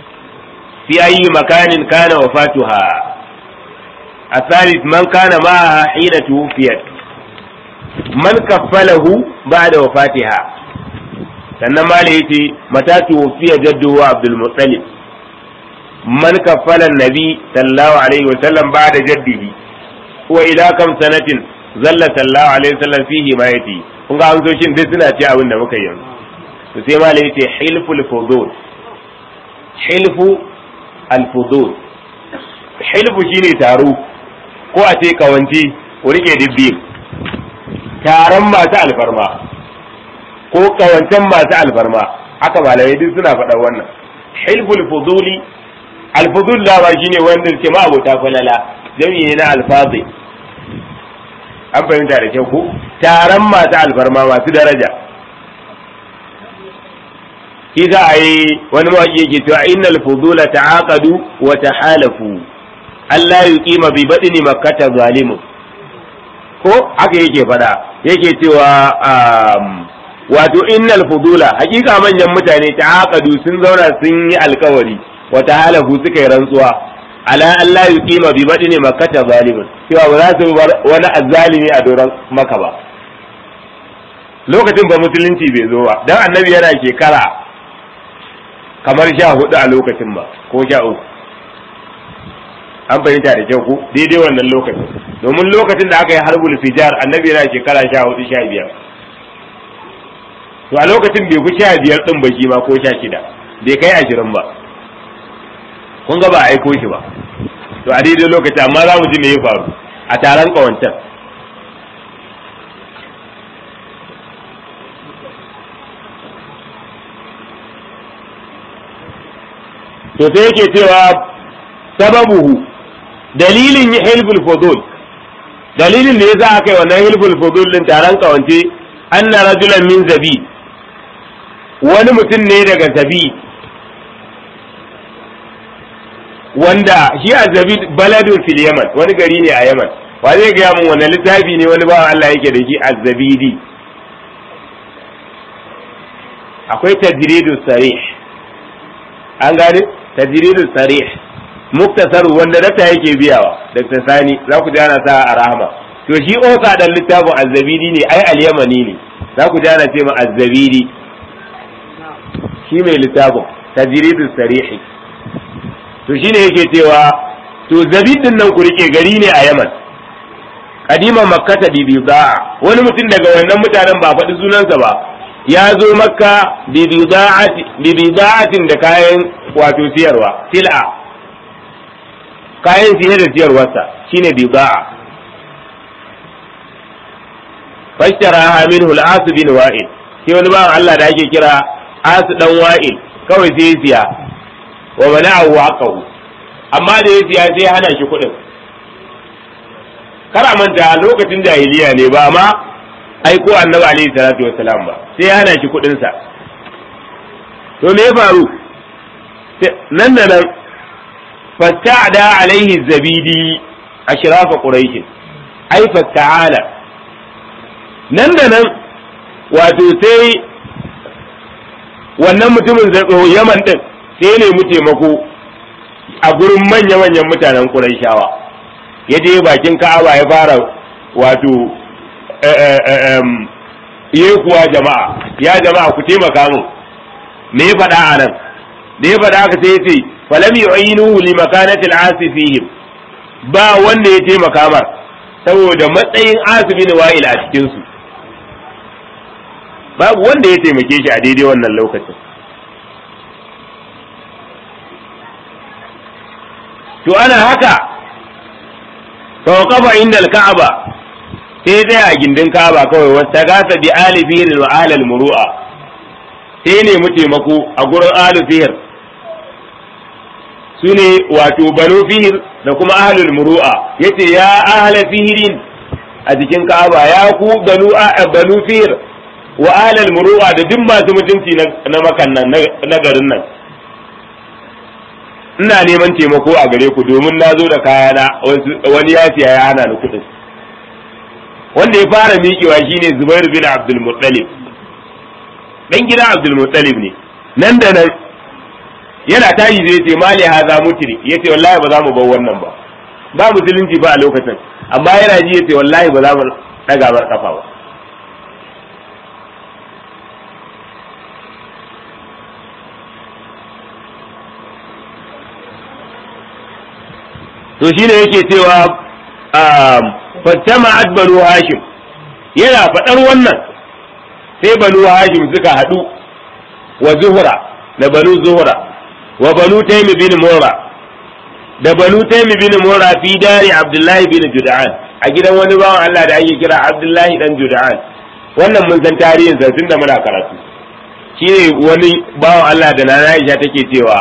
fi ayi makanin kana wafatuha الثالث من كان معها حين توفيت من كفله بعد وفاتها sannan ma da yace mata tuwfiya jaddu wa abdul muttalib man kaffala nabi sallallahu alaihi wa sallam ba'da jaddihi wa ila kam sanatin zalla sallallahu alaihi wa sallam fihi ma yati kun ga amsoshin duk suna ce abin da muka yi yanzu to sai ma da yace hilful fudul hilfu al fudul hilfu shine taro ko a ce kawanci ku rike dibbi taron masu alfarma ko kawancen masu alfarma haka malamai duk suna faɗa wannan hilful fuduli alfudul dama shine wanda ke ma abota falala jami'i ne na alfazi an fahimta da kyau ko taron masu alfarma masu daraja shi za a yi wani mawaƙi yake cewa innal fudula ta'aqadu wa tahalafu Allah yuqima bi badini makkata zalimun ko haka yake fada yake cewa wato innal fudula hakika manyan mutane ta'aqadu sun zauna sun yi alkawari wa tahalafu suka yi rantsuwa ala Allah yuqima bi badini makkata zalimun cewa ba za su bar wani azzalimi a doron maka ba lokacin ba musulunci bai zo ba dan annabi yana shekara kamar sha hudu a lokacin ba ko sha uku an fahimta da kyau ko daidai wannan lokacin domin lokacin da aka yi harbul fijar annabi yana shekara sha hudu sha biyar to a lokacin bai fi sha biyar din ba shi ma ko sha shida bai kai ashirin ba kun ga ba a aiko shi ba to a daidai lokaci amma za mu ji me ya faru a taron kawancan to sai yake cewa sababuhu dalilin hilful fudul dalilin da yasa aka yi wannan hilful fudul din taron kawance anna rajulan min zabi wani mutum ne daga zabi wanda shi a zabi baladun fil yaman wani gari ne a yaman wa zai gaya mun wannan littafi ne wani bawan Allah yake da shi az-zabidi akwai tajridus sarih an gane tajridus sarih muktasar wanda data yake biyawa Dr. Sani za ku jana sa a rahama to shi osa dan littafin azzabidi ne ai al-yamani ne za ku jana ce ma azzabidi shi mai littafin tajridus sarih to shine yake cewa to zabidin nan ku rike gari ne a Yaman kadima makkata bi bidaa wani mutum daga wannan mutanen ba faɗi sunansa ba ya zo makka bi bidaatin da kayan wato siyarwa sil'a kayan siye da siyarwarsa shine bidaa fashtara minhu al-as bin wa'il shi wani bawan Allah da ake kira as dan wa'il kawai sai ya siya wa mana'ahu haqqahu amma da ya siya sai hana shi kuɗin kar a manta lokacin jahiliya ne ba ma aiko annabi alaihi salatu wassalam ba sai ya hana shi kuɗin sa to me ya faru nan da nan fasta'da alaihi zabidi ashrafa quraish ai fasta'ala nan da nan wato sai wannan mutumin yaman din sai ne mu taimako a gurin manya-manyan mutanen quraishawa ya je bakin ka'aba ya fara wato yi kuwa jama'a ya jama'a ku taimaka min me ya faɗa a nan da ya faɗa haka sai ya ce falam yu'inuhu li makanati al-asi fihim ba wanda ya taimaka mar saboda matsayin asibi ne wa'il a cikin su babu wanda ya taimake shi a daidai wannan lokacin to ana haka tawqafa inda al-ka'aba sai dai a gindin ka'aba kawai wata gasa bi alifihin wa ahlal muru'a sai ne mu taimako a gurin alifihir su ne wato banu fihir da kuma ahlul muru'a yace ya ahla fihirin a jikin ka'aba ya ku banu banu fihir wa ahlul muru'a da duk masu mutunci na makan nan na garin nan ina neman taimako a gare ku domin na zo da kayana wani ya siya ya hana ni kuɗin wanda ya fara miƙewa shine Zubair bin Abdul Muttalib dan gidan Abdul Muttalib ne nan da nan yana tashi zai ce mali haza mutri yace wallahi ba za mu bar wannan ba ba musulunci ba a lokacin amma yana ji yace wallahi ba za mu daga bar kafa ba to shine yake cewa fattama'at banu hashim yana faɗar wannan sai banu hashim suka haɗu wa zuhra da banu zuhra wa banu taimi bin mura da banu taimi bin mura fi dari abdullahi bin jud'an a gidan wani bawan Allah da ake kira abdullahi dan jud'an wannan mun san tarihin sa tunda muna karatu shine wani bawan Allah da nana Aisha take cewa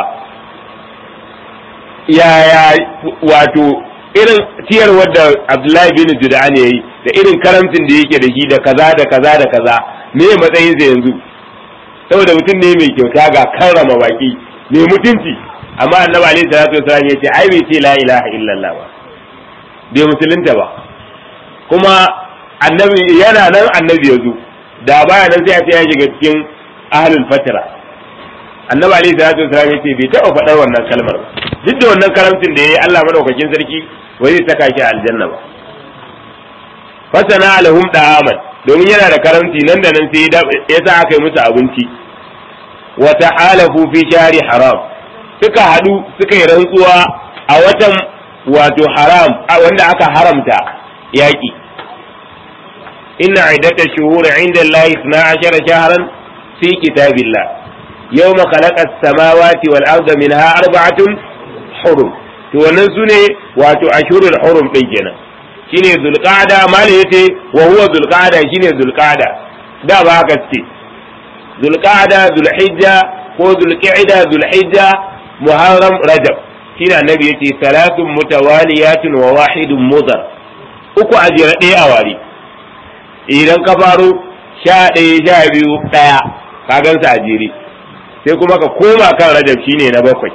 yaya wato irin ciyar wadda Abdullahi bin Jud'an yayi da irin karamcin da yake da shi da kaza da kaza da kaza me matsayin sa yanzu saboda mutum ne mai kyauta ga karrama baki mai mutunci amma annabi alaihi salatu wasallam yace ai bai ce la ilaha illallah ba bai musulunta ba kuma annabi yana nan annabi yazo da baya nan sai a ce ya shiga cikin ahlul fatra annabi alaihi salatu wasallam yace bai taɓa faɗar wannan kalmar ba duk da wannan karamcin da yayi Allah madaukakin sarki wai zai saka shi a aljanna ba fasana alahum da'aman domin yana da karamci nan da nan sai ya sa aka yi musu abinci wa ta'alafu fi shari haram suka hadu suka yi rantsuwa a watan wato haram wanda aka haramta yaki inna iddata shuhur inda Allah 12 shahran fi kitabillah yawma khalaqa as-samawati wal arda minha arba'atun hurum to wannan sune wato ashurul hurum din kenan shine zulqa'da mali yace wa huwa zulqa'da shine zulqa'da da ba haka ce zulqa'da zulhijja ko zulqa'da zulhijja muharram rajab shine annabi yace salatun mutawaliyatun wa wahidun mudar uku a jira ɗaya a wari idan ka faro sha ɗaya sha biyu ɗaya ka gansa a jere sai kuma ka koma kan rajab shine na bakwai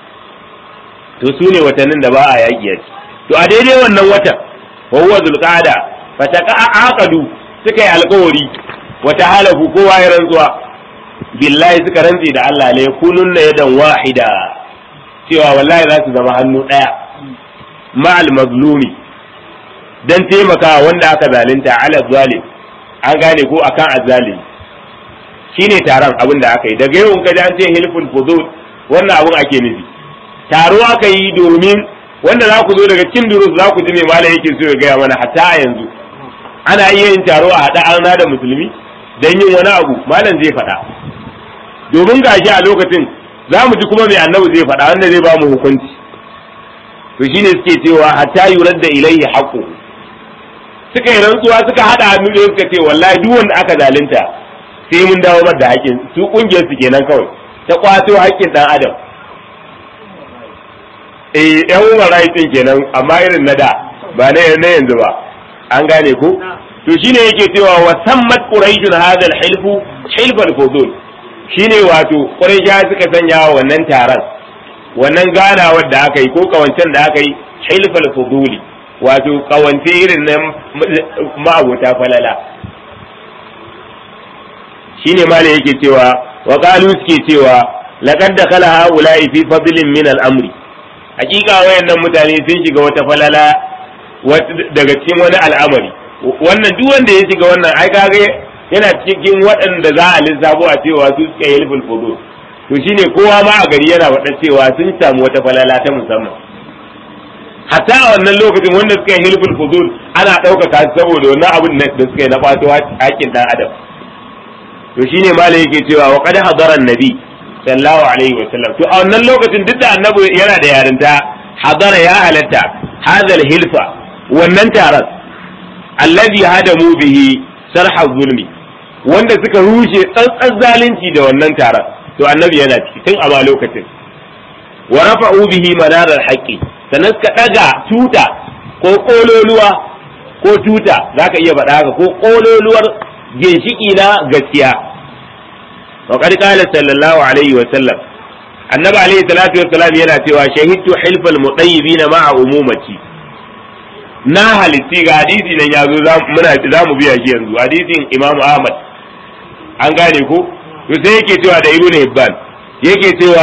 to su ne watannin da ba a yaƙi yaki to a daidai wannan watan wa huwa zulqa'da fa aqadu suka yi alƙawari wata halafu kowa ya rantsuwa billahi suka rantsi da Allah la yakununna yadan wahida cewa wallahi za su zama hannu ɗaya ma'al mazlumi dan taimakawa wanda aka zalunta ala zalim an gane ko akan azzalim shine taron abin da aka yi daga yau kaji an ce hilful fudul wannan abin ake nufi taro aka yi domin wanda za ku zo daga cikin durus za ku ji mai malam yake so ya gaya mana hatta a yanzu ana iya yin taro a haɗa an da musulmi don yin wani abu malam zai faɗa domin gashi a lokacin za mu ji kuma mai annabi zai faɗa wanda zai ba mu hukunci to shine suke cewa hatta yurar da ilaihi haqqu suka yi rantsuwa suka haɗa hannu da suka ce wallahi duk wanda aka zalunta sai mun dawo mar da haƙƙin su kungiyar su kenan kawai ta kwato haƙƙin dan adam eh yan human rights din kenan amma irin na da ba na na yanzu ba an gane ko to shine yake cewa wa sammat quraishun hadha al-hilfu hilf al-fudul shine wato quraisha suka sanya wannan taron wannan ganawar da aka yi ko kawancen da aka yi hilf al-fuduli wato kawance irin na ma'abota falala shine mala yake cewa wa qalu suke cewa laqad dakhala haula'i fi fadlin min al-amri hakika wayannan mutane sun shiga wata falala daga cikin wani al'amari wannan duk wanda ya shiga wannan ai kage yana cikin waɗanda za a lissafo a cewa su suka yi hilful fudu to shine kowa ma a gari yana faɗa cewa sun samu wata falala ta musamman hatta a wannan lokacin wanda suka yi hilful fudul ana ɗaukaka saboda wannan abin da suka yi na ɓato haƙƙin ɗan adam to shine malai yake cewa wa qad hadara nabi sallallahu alaihi wa sallam to a wannan lokacin duk da annabi yana da yarinta hadara ya halatta hadal hilfa wannan taron allazi hadamu bihi sarha zulmi wanda suka rushe tsantsan zalunci da wannan taron to annabi yana ciki tun a ma lokacin wa rafa'u bihi manarar haqqi sannan suka daga tuta ko kololuwa ko tuta zaka iya faɗa haka ko kololuwar ginshiki na gaskiya وقد قال صلى الله عليه وسلم النبي عليه الصلاة والسلام yana cewa shahidtu hilfal mutayyibin ma'a umumati na halitti ga hadisi nan yazo muna za mu biya shi yanzu hadisin Imam Ahmad an gane ko to sai yake cewa da Ibn Hibban yake cewa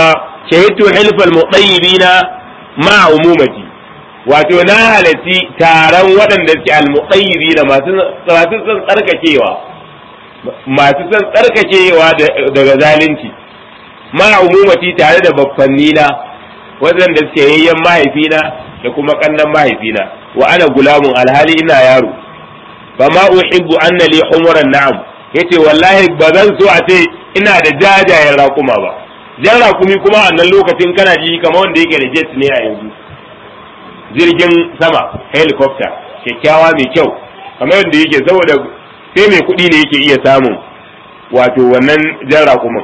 shahidtu hilfal muqayyibina ma umumati wato na halarci taron waɗanda suke al-muqayyibina masu masu son tsarkakewa masu son tsarkakewa daga zalunci ma umumati tare da baffannina waɗanda suke yayyan mahaifina da kuma kannan mahaifina wa ana gulamun alhali ina yaro fa ma uhibbu anna li humuran na'am yace wallahi ba zan so a ce ina da jajayen raƙuma ba jan raƙumi kuma a nan lokacin kana ji kamar wanda yake da jet ne a yanzu jirgin sama helicopter kyakkyawa mai kyau kamar yadda yake saboda sai mai kuɗi ne yake iya samun wato wannan jan raƙumin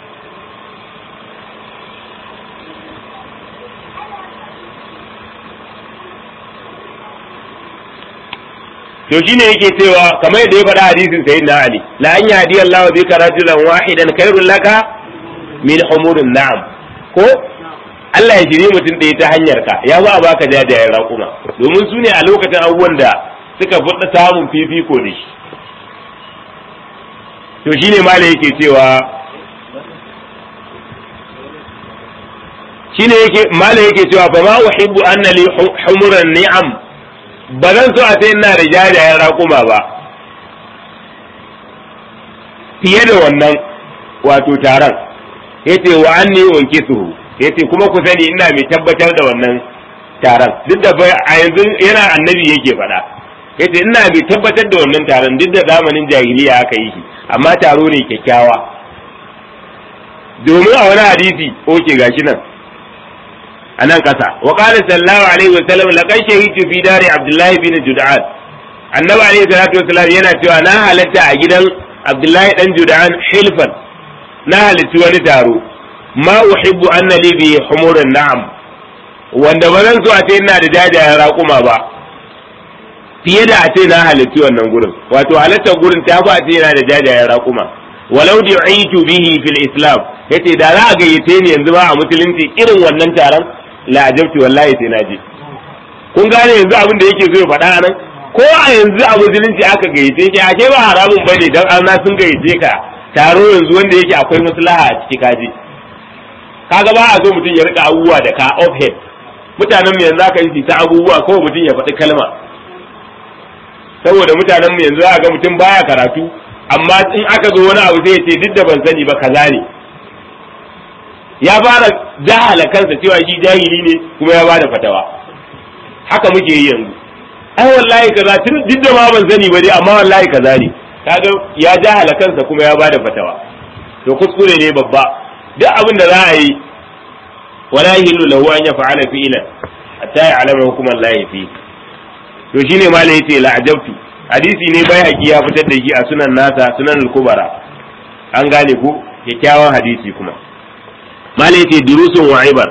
to shine yake cewa kamar yadda ya faɗa hadisin sayyidina ali la an yahdi Allah bika rajulan wahidan khairul laka min humurin na'am ko Allah ya shiri mutum ɗaya ta hanyar ka ya ba a baka jajayen raƙuma domin su ne a lokacin abubuwan da suka fi samun fifiko da shi to shine mala yake cewa shine yake mala yake cewa fa ma uhibbu anna li humuran ni'am ba zan so a ce ina da jajayen raƙuma ba fiye da wannan wato taron yace wa anni wanke su yace kuma ku sani ina mai tabbatar da wannan taron duk da a yanzu yana annabi yake faɗa yace ina mai tabbatar da wannan taron duk da zamanin jahiliya aka yi shi amma taro ne kyakkyawa domin a wani hadisi oke gashi nan a nan ƙasa wa qala sallallahu alaihi wa sallam laqad shahidu fi dari abdullahi bin jud'an annabi alaihi salatu wasallam yana cewa na halatta a gidan abdullahi dan jud'an hilfan na halitti wani taro ma uhibbu anna li bi humurin na'am wanda ba zan so a ce ina da jajayen raƙuma ba fiye da a ce na halitti wannan gurin wato halittar gurin ta fi a ce yana da jajayen raƙuma walau du'itu bihi fil islam yace da za a gayyace ni yanzu ba a musulunci irin wannan taron la ajabtu wallahi sai na je kun gane yanzu abin da yake so ya faɗa nan ko a yanzu a musulunci aka gayyace shi ake ba haramun bane dan an sun gayyace ka taro yanzu wanda yake akwai maslaha a ciki kaji kaga ba a so mutum ya rika abubuwa da ka off head mutanen mu yanzu aka yi ta abubuwa kawai mutum ya faɗi kalma saboda mutanen mu yanzu aka ga mutum baya karatu amma in aka zo wani abu sai ya ce duk da ban sani ba kaza ne ya fara jahala kansa cewa shi jahili ne kuma ya bada fatawa haka muke yi yanzu ai wallahi kaza tun duk da ma ban sani ba dai amma wallahi kaza ne kaga ya jahala kansa kuma ya bada fatawa to kuskure ne babba duk abin da za a yi wala yahillu lahu an yaf'ala fi'lan hatta ya'lama hukum Allah fi to shine malai yace la ajabtu hadisi ne bai haƙi ya fitar da shi a sunan nasa sunan al-kubara an gane ku kyakkyawan hadisi kuma malai yace durusun wa ibar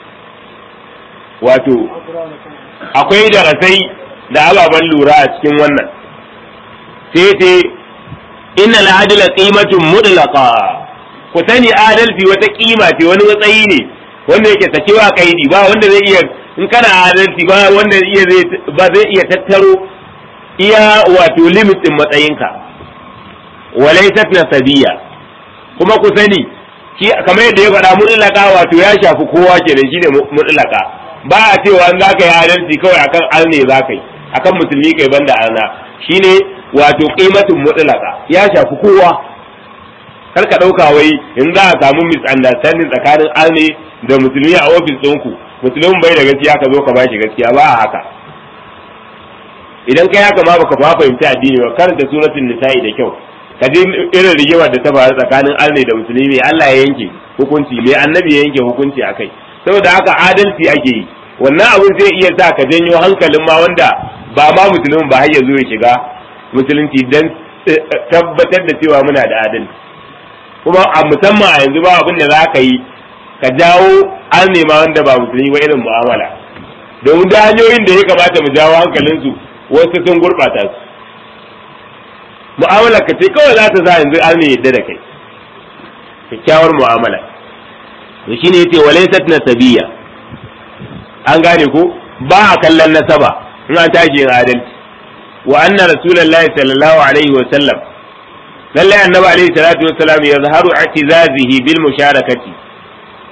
wato akwai darasai da ababen lura a cikin wannan sai ce inna al-adla qimatun mudlaqa ku sani adalci wata kima ce wani matsayi ne wanda yake sakewa kaidi ba wanda zai iya in kana adalci ba wanda iya zai ba zai iya tattaro iya wato limit din matsayinka walaysat nasabiya kuma ku sani ki kamar yadda ya faɗa mutlaka wato ya shafi kowa kenan shine mutlaka ba a cewa in zaka yi adalci kawai akan alne zaka yi akan musulmi kai banda arna shine wato qimatun mutlaka ya shafi kowa kar ka ɗauka wai in za a samu misunderstanding tsakanin arne da musulmi a ofis ɗinku musulmin bai da gaskiya ka zo ka ba shi gaskiya ba a haka idan kai haka ma baka fa fahimci addini ba karanta suratul nisa'i da kyau ka je irin rigimar da ta faru tsakanin arne da musulmi Allah ya yanke hukunci me annabi ya yanke hukunci akai saboda haka adalci ake yi wannan abun zai iya sa ka janyo hankalin ma wanda ba ma musulmin ba har ya zo ya shiga musulunci dan tabbatar da cewa muna da adalci kuma a musamman a yanzu ba abin da za ka yi ka jawo an nema wanda ba musulmi ba irin mu'amala domin da hanyoyin da ya kamata mu jawo hankalinsu wasu sun gurɓata su mu'amala ka ce kawai za ta sa yanzu an ne yadda da kai kyakkyawar mu'amala to shine yace walaysat nasabiyya an gane ko ba a kallon nasaba in an tashi yin adalci wa anna rasulullahi sallallahu alaihi wa sallam lallai annabi alaihi salatu wa salam yazharu i'tizazihi bil musharakati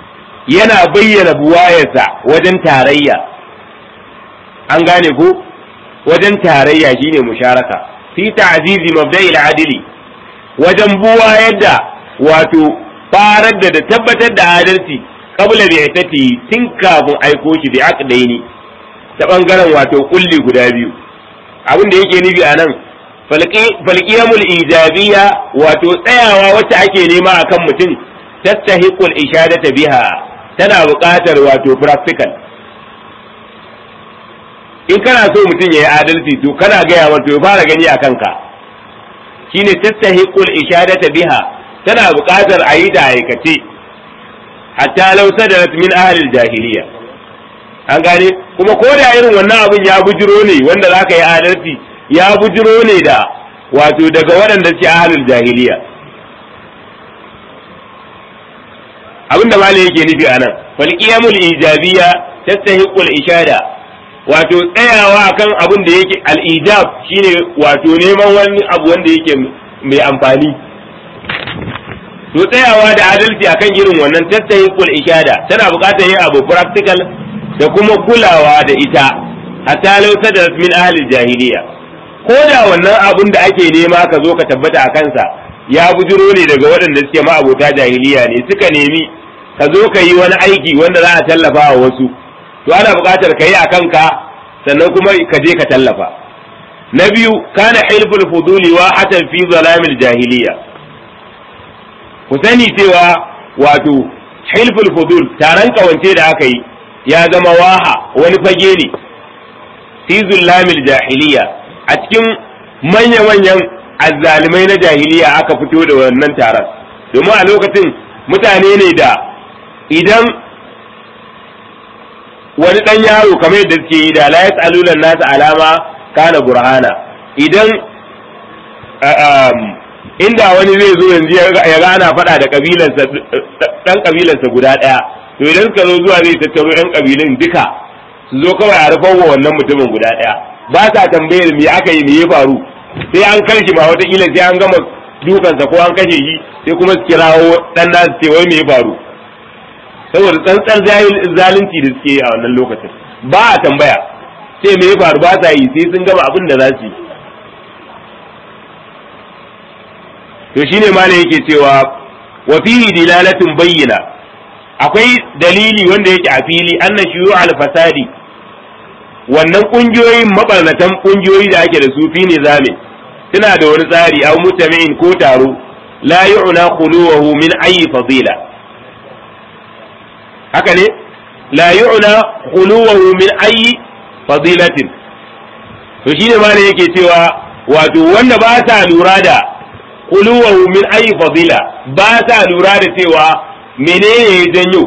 yana bayyana buwayarsa wajen tarayya an gane ko wajen tarayya shine musharaka fi ta'zizi mabda'il adli wajen buwayar da wato farar da tabbatar da adalci qabla bi'tati tun kafin aiko shi bi aqdaini ta bangaren wato kulli guda biyu abin da yake nufi anan falqiyamul ijabiyya wato tsayawa wacce ake nema akan mutum tastahiqul ishadata biha tana buƙatar wato practical in kana so mutum ya yi adalci to kana gaya wato ya fara gani a kanka shine tastahiqul ishadata biha tana buƙatar a yi ta aikace hatta law sadarat min ahli jahiliya an gane kuma ko da irin wannan abin ya bujiro ne wanda zaka yi adalci ya bujiro ne da wato daga waɗanda suke ahlul jahiliya abinda malai yake nufi anan fal qiyamul ijabiyya tastahiqul ishada wato tsayawa akan abin da yake al-ijab shine wato neman wani abu wanda yake mai amfani to tsayawa da adalci akan irin wannan tastahiqul ishada tana buƙatar yin abu practical da kuma kulawa da ita hatta law sadarat min ahli jahiliya ko da wannan abun da ake nema ka zo ka tabbata a kansa ya bujiro ne daga waɗanda suke ma'abota jahiliya ne suka nemi ka zo ka yi wani aiki wanda za a tallafa wa wasu to ana buƙatar ka yi a kanka sannan kuma ka je ka tallafa na biyu kana hilful fuduli wa hatan fi zalamil jahiliya ku sani cewa wato hilful fudul taron kawance da aka yi ya zama waha wani fage ne fi zulamil jahiliya a cikin manya-manyan azzalimai na jahiliya aka fito da wannan taron domin a lokacin mutane ne da idan wani ɗan yaro kamar yadda suke yi da la yas'alunan nasu alama kana burhana idan inda wani zai zo yanzu ya gana faɗa da kabilansa ɗan kabilansa guda ɗaya to idan suka zo zuwa zai tattaro ɗan kabilun duka su zo kawai a rufan wa wannan mutumin guda ɗaya ba sa tambayar me aka yi me ya faru sai an karshe ma wataƙila sai an gama dukansa ko an kashe shi sai kuma su kirawo ɗan nasu ce wai me ya faru saboda tsantsar zalunci da suke a wannan lokacin ba a tambaya sai me ya faru ba sa yi sai sun gama abin da za su yi to shine malam yake cewa wa fihi dilalatun bayyana akwai dalili wanda yake a fili anna shuyu al fasadi wannan kungiyoyin mabarnatan kungiyoyi da ake da su fi nizami suna da wani tsari aw mutami'in ko taro la yu'na khuluwahu min ayi fadila haka ne la yu'na khuluwahu min ayi fadilatin to shine ma yake cewa wato wanda ba sa lura da khuluwahu min ayi fadila ba sa lura da cewa menene ya janyo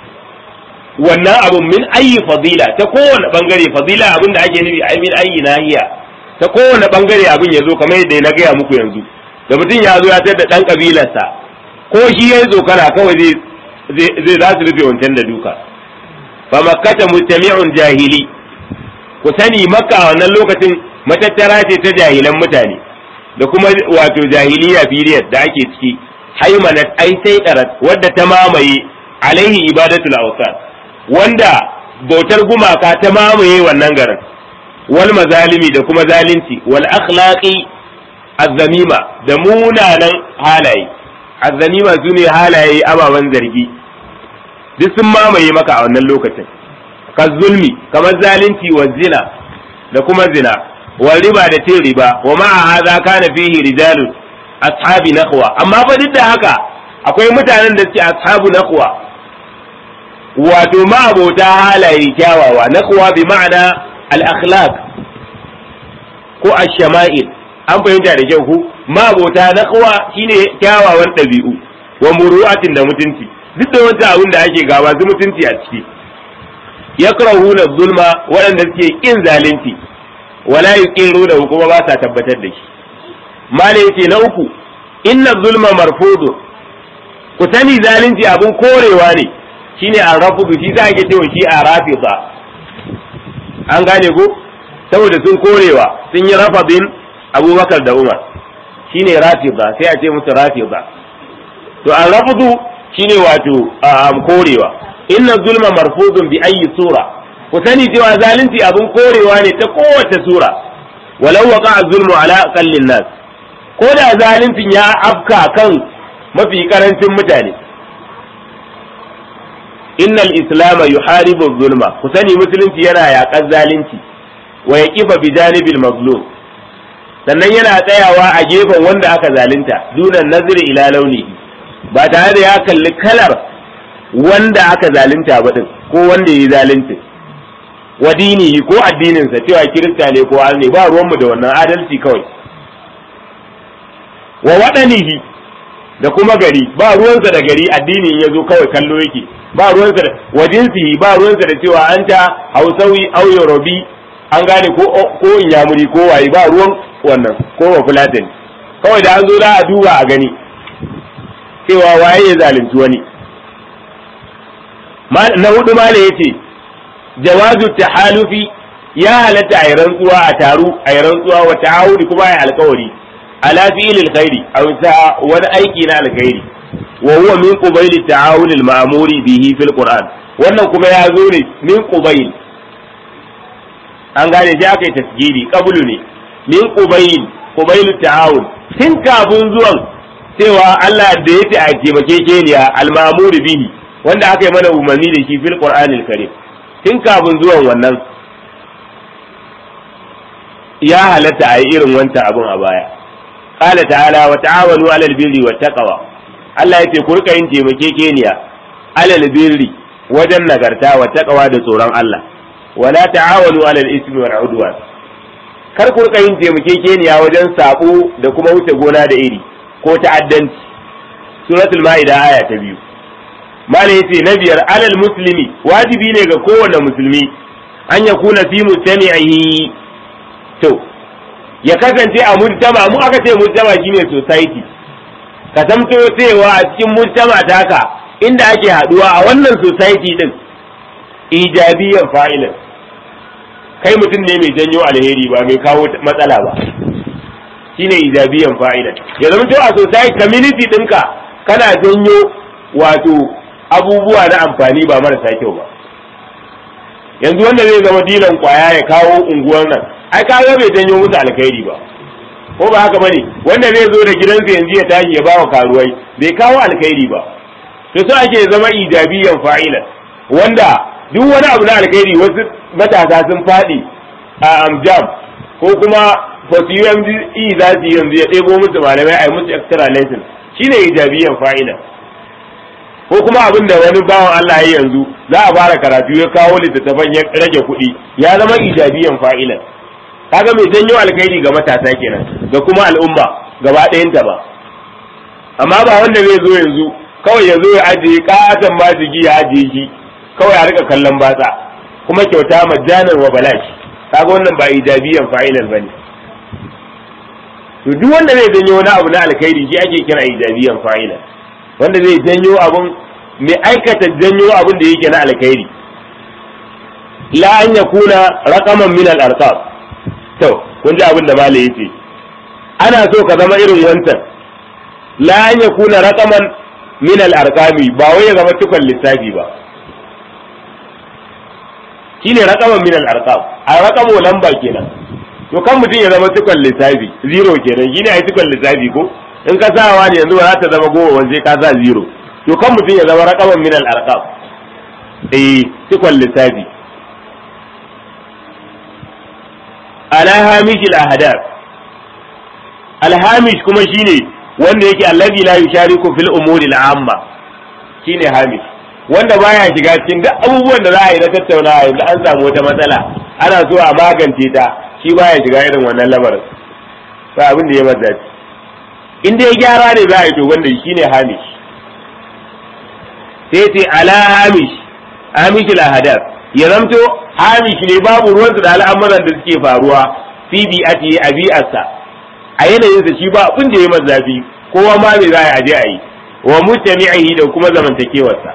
wannan abun min ayi fadila ta kowane bangare fadila abin da ake nufi ai min ayi nahiya ta kowane bangare abin ya zo kamar yadda na gaya muku yanzu da mutum ya zo ya tar da dan kabilarsa ko shi ya zo kana kawai zai zai za su rufe wancan da duka fa makkata mustami'un jahili ku sani makka a wannan lokacin matattara ce ta jahilan mutane da kuma wato jahiliya period da ake ciki haimanat ai sai wadda ta mamaye alaihi ibadatul awsan wanda bautar gumaka ta mamaye wannan garin wal mazalimi da kuma zalunci wal akhlaqi azzamima da munanan halaye azzamima su ne halaye ababen zargi duk sun mamaye maka a wannan lokacin ka zulmi kamar zalunci wa zina da kuma zina wa riba da cin riba wa ma'a hadha kana fihi rijalun ashabi naqwa amma fa duk da haka akwai mutanen da suke ashabu naqwa wato ma'abota halaye kyawawa naqwa bi ma'ana al-akhlaq ko ash-shama'il an fahimta da kyau ku ma'abota naqwa shine kyawawan ɗabi'u wa muru'atin da mutunci duk da wata abin da ake gaba su mutunci a ciki yakrahuna zulma waɗanda suke kin zalunci wala yuqiruna kuma ba sa tabbatar da shi mala yace na uku inna zulma marfudu ku sani zalunci abin korewa ne shine a rafudu shi za ake cewa shi a rafida an gane ko saboda sun korewa sun yi rafadin abubakar da umar shine rafida sai a ce musu rafida to a rafudu shine wato a korewa inna zulma marfudun bi ayyi sura ku sani cewa zalunci abin korewa ne ta kowace sura walau waqa zulmu ala aqallin nas ko da zaluncin ya afka kan mafi karancin mutane innal islama yuharibu zulma ku sani musulunci yana yaƙar zalunci wa yaqifa bi janibil mazlum sannan yana tsayawa a gefen wanda aka zalunta dunan nazari ila launihi ba tare da ya kalli kalar wanda aka zalunta ba din ko wanda ya zalunta wa dinihi ko addininsa cewa kirista ne ko ne ba ruwanmu da wannan adalci kawai wa waɗanihi da kuma gari ba ruwansa da gari addinin ya zo kawai kallo yake ba ruwansa da wa jinsihi ba ruwansa da cewa an ta hausawi au yorubi an gane ko ko inyamuri ko waye ba ruwan wannan ko wa fulatin kawai da an zo da a duba a gani cewa waye ya zalunci wani na hudu ma ne yace jawazu tahalufi ya halatta a yi rantsuwa a taru a yi rantsuwa wa ta'awudi kuma a yi alkawari ala fi'ilil khairi aw ta wani aiki na alkhairi wa huwa min qubayl ta'awul al-ma'muri bihi fil qur'an wannan kuma ya zo ne min qubayl an gane sai aka yi tasgiri qablu ne min qubayl qubayl ta'awul tun kafin zuwan cewa Allah da ya ta taimake keniya al-ma'muri bihi wanda aka yi mana umarni da shi fil qur'anil karim tun kafin zuwan wannan ya halatta a yi irin wancan abun a baya qala ta'ala wa ta'awanu 'alal birri wat taqwa Allah yace ku rika yin taimakekeniya 'alal birri wajen nagarta wa taqwa da tsoron Allah wala ta'awanu 'alal ismi wal 'udwan kar ku rika yin taimakekeniya wajen sabo da kuma wuce gona da iri ko ta'addanci suratul ma'ida aya ta biyu malai yace na biyar 'alal muslimi wajibi ne ga kowane musulmi an yakuna fi mustami'ihi to ya kasance a mujtama mu aka ce mujtama shine society ka zamto cewa a cikin mujtama taka inda ake haduwa a wannan society din ijabiyan fa'ilan kai mutum ne mai janyo alheri ba mai kawo matsala ba shine ijabiyan fa'ilan ya zamto a society community dinka kana janyo wato abubuwa na amfani ba marasa kyau ba yanzu wanda zai zama dilan kwaya ya kawo unguwar nan ai kaga bai janyo musu alkhairi ba ko ba haka bane wanda zai zo da gidansa yanzu ya tashi ya bawa karuwai bai kawo alkhairi ba to so ake zama ijabiyan fa'ilan wanda duk wani abu na alkhairi wasu matasa sun faɗi a amjam ko kuma basu UME za su yanzu ya ɗebo musu malamai a yi musu extra lesson shine ijabiyan fa'ilan ko kuma abin da wani bawan Allah ya yanzu za a fara karatu ya kawo littattafan ya rage kuɗi ya zama ijabiyan fa'ilan kaga mai janyo alkhairi ga matasa kenan da kuma al'umma gaba ɗayanta ba amma ba wanda zai zo yanzu kawai ya zo ya ajiye katon majigi ya ajiye shi kawai a rika kallon batsa kuma kyauta majjanar wa balashi kaga wannan ba ijabiyan fa'ilan bane to duk wanda zai janyo wani abu na alkhairi shi ake kira ijabiyan fa'ilan wanda zai janyo abun mai aikata janyo abun da yake na alkhairi la an yakuna raqaman min al-arqab to kun ji abin da malai yace ana so ka zama irin wancan la an yakuna raqaman min al-arqami ba wai ya zama tukun lissafi ba shine raqaman min al-arqam a raqamu lamba kenan to kan mutum ya zama tukun lissafi zero kenan shine ai tukun lissafi ko in ka sawa ne yanzu ba za ta zama goma wanje ka sa zero to kan mutum ya zama raqaman min al-arqam eh tukun lissafi ala hamish al-ahdath al-hamish kuma shine wanda yake allazi la yushariku fil umuri al-amma shine hamish wanda baya shiga cikin duk abubuwan da za a yi na tattaunawa yanzu an samu wata matsala ana so a magance ta shi baya shiga irin wannan lamarin ba abin da ya maza in dai gyara ne za a yi to wanda shine hamish sai ce ala hamish hamish al-ahdath ya zamto hamish ne babu ruwansa da al'amuran da suke faruwa fi bi'ati a bi'arsa a yanayinsa shi ba abin da ya masa zafi kowa ma me za a aje a yi wa mutami'ihi da kuma zamantakewarsa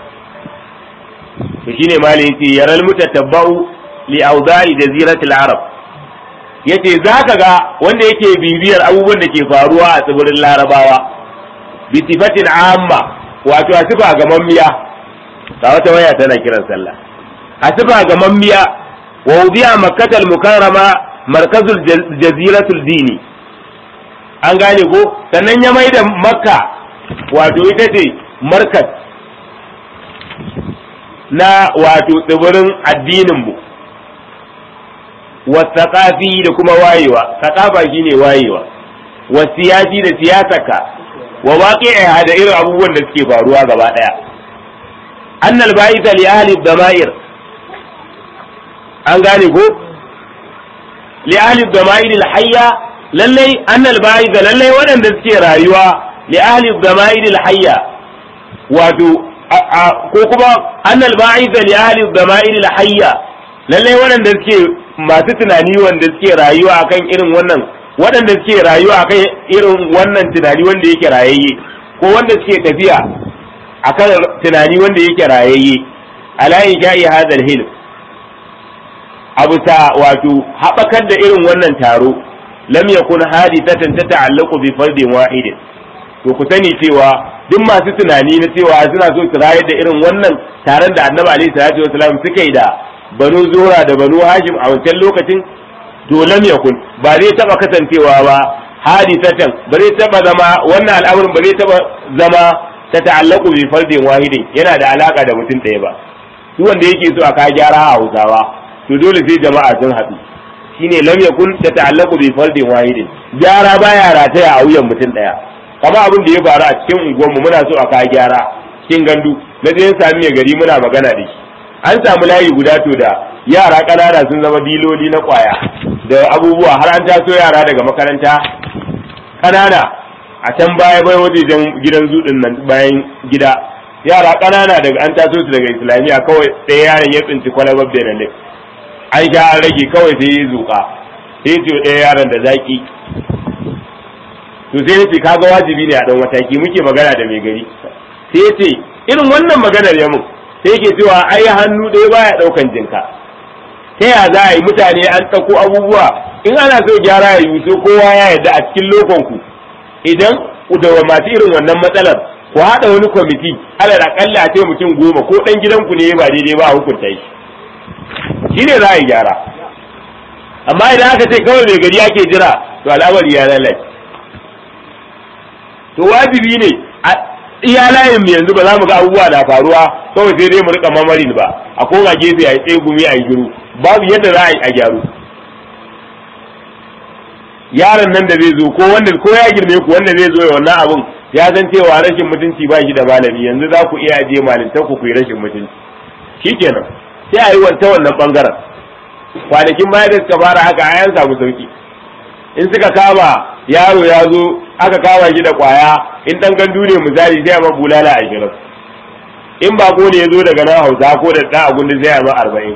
to shine mali yace yaral mutatabba'u li awda'i jaziratil arab yace zaka ga wanda yake bibiyar abubuwan da ke faruwa a tsibirin larabawa bi sifatin amma wato a sifa ga mammiya ga wata waya tana kiran sallah asifa ga mambiya wa wudiya makkatal mukarrama markazul jaziratul dini an gane ko sannan ya mai da makka wato ita ce markaz na wato tsibirin addinin mu wasaqafi da kuma wayewa saqafa shine wayewa wa siyasi da siyasaka wa waqi'iha da irin abubuwan da suke faruwa gaba daya annal ba'itha li ahli dhama'ir an gane ko li ahli dhama'ir al hayya lallai annal ba'itha lallai waɗanda suke rayuwa li ahli dhama'ir al hayya wato ko kuma annal ba'itha li ahli dhama'ir al hayya lallai waɗanda suke masu tunani wanda suke rayuwa akan irin wannan waɗanda suke rayuwa akan irin wannan tunani wanda yake rayayye ko wanda suke tafiya akan tunani wanda yake rayayye ala ja'i hadal hilm abu ta wato haɓakar da irin wannan taro lam yakun hadithatan tata'allaqu bi fardin wahidin to ku sani cewa duk masu tunani na cewa suna so su rayar da irin wannan taron da annabi alaihi salatu wasalam suka yi da banu zura da banu hashim a wancan lokacin to lam yakun ba zai taba kasancewa ba hadisatan ba zai taba zama wannan al'amarin ba zai taba zama ta ta'allaku bi fardin wahidin yana da alaka da mutum ɗaya ba duk wanda yake so a ka gyara a Hausawa to dole sai jama'a sun haɗu shine lam yakun ta ta'allaku bi fardin wahidin gyara baya rataya a wuyan mutum ɗaya kamar abin da ya faru a cikin unguwarmu muna so a ka gyara cikin gandu na je sami mai gari muna magana da shi an samu layi guda to da yara ƙanana sun zama diloli na ƙwaya da abubuwa har an taso yara daga makaranta ƙanana a can baya bai wajejen gidan zuɗin nan bayan gida yara ƙanana daga an taso su daga islamiyya kawai ɗaya yaron ya tsinci kwalabar benelek an sha an rage kawai sai ya zuƙa sai ya ce ɗaya yaron da zaƙi to sai ya ce kaga wajibi ne a ɗan mataki muke magana da mai gari sai ya ce irin wannan maganar ya mun sai yake cewa ai hannu ɗaya baya ɗaukan jinka ta ya za a yi mutane an ɗauko abubuwa in ana so gyara ya yi so kowa ya yarda a cikin lokonku idan da masu irin wannan matsalar ku haɗa wani kwamiti alal aƙalla a ce mutum goma ko ɗan gidanku ne ba daidai ba a hukunta shi shi ne za a yi gyara amma idan aka ce kawai mai gari ake jira to al'amari ya lalace to wajibi ne iya layin mu yanzu ba za mu ga abubuwa na faruwa kawai sai dai mu rika mamarin ba a koma gefe a yi tsegumi a yi giru babu yadda za a yi a gyaru yaron nan da zai zo ko wanda ko ya girme ku wanda zai zo ya wannan abun ya san cewa rashin mutunci ba shi da malami yanzu za ku iya ajiye malintar ku yi rashin mutunci shikenan sai a yi wanta wannan bangaren kwanakin baya da suka fara haka a yan samu sauki in suka kama yaro ya zo aka kama shi da kwaya in dan gandu ne misali sai a ma bulala ashirin in ba ko ne ya zo daga nan hausa ko da ɗan agundi sai a ma arba'in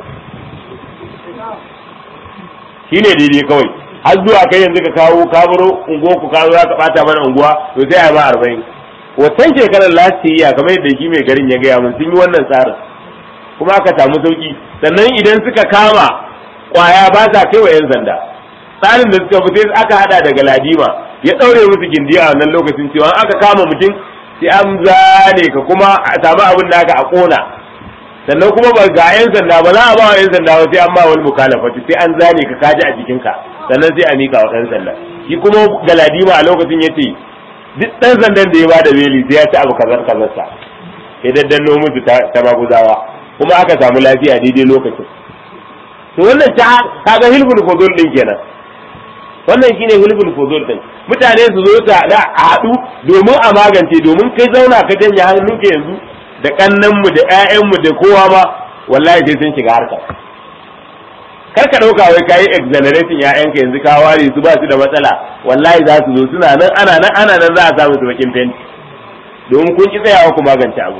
shi ne daidai kawai har zuwa kai yanzu ka kawo kaburo unguwa ku kawo za ka bata mana unguwa to sai a ma arba'in wancan shekarar lasiya kamar yadda shi mai garin ya gaya mun sun yi wannan tsarin kuma aka samu sauki sannan idan suka kama kwaya ba sa kai wa 'yan sanda tsarin da suka fi sai aka hada daga ladima ya daure musu gindi a wannan lokacin cewa aka kama mutum sai an zane ka kuma a samu abin da aka a kona sannan kuma ba ga yan sanda ba za a ba wa yan sanda ba sai an ba wani mukalafati sai an zane ka kaji a jikinka sannan sai a mika wa dan sanda shi kuma ga ladima a lokacin ya ce duk dan sandan da ya bada beli sai ya ci abu kazar kazarsa ya daddanno musu ta maguzawa kuma aka samu lafiya daidai lokacin to wannan ta kaga hilful fuzul din kenan wannan shine hulbul fuzul din mutane su zo ta da a haɗu domin a magance domin kai zauna ka janye hannunka yanzu da kannan mu da ƴaƴan mu da kowa ma wallahi sai sun shiga harka kar ka dauka wai kai exonerating ƴaƴanka yanzu ka ware su ba su da matsala wallahi za su zo suna nan ana nan ana nan za a samu su bakin fenti domin kun ki tsayawa ku magance abu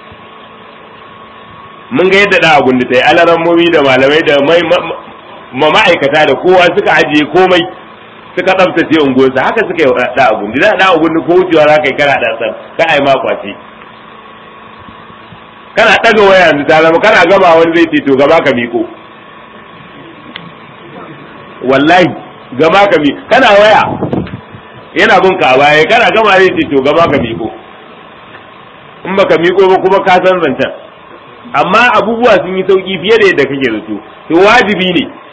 mun ga yadda da abun da ta yi alarammomi da malamai da mai ma'aikata da kowa suka ajiye komai suka tsaftace unguwarsa haka suka yi da abun da da abun ko wucewa za ka yi kana da san ka ai ma kwace kana daga waya yanzu ta zama kana gama wani zai ce to gaba ka miko wallahi gaba ka miko kana waya yana bin ka baya kana gama zai ce to gaba ka miko in baka miko ba kuma ka san zancen amma abubuwa sun yi sauki fiye da yadda kake zato to wajibi ne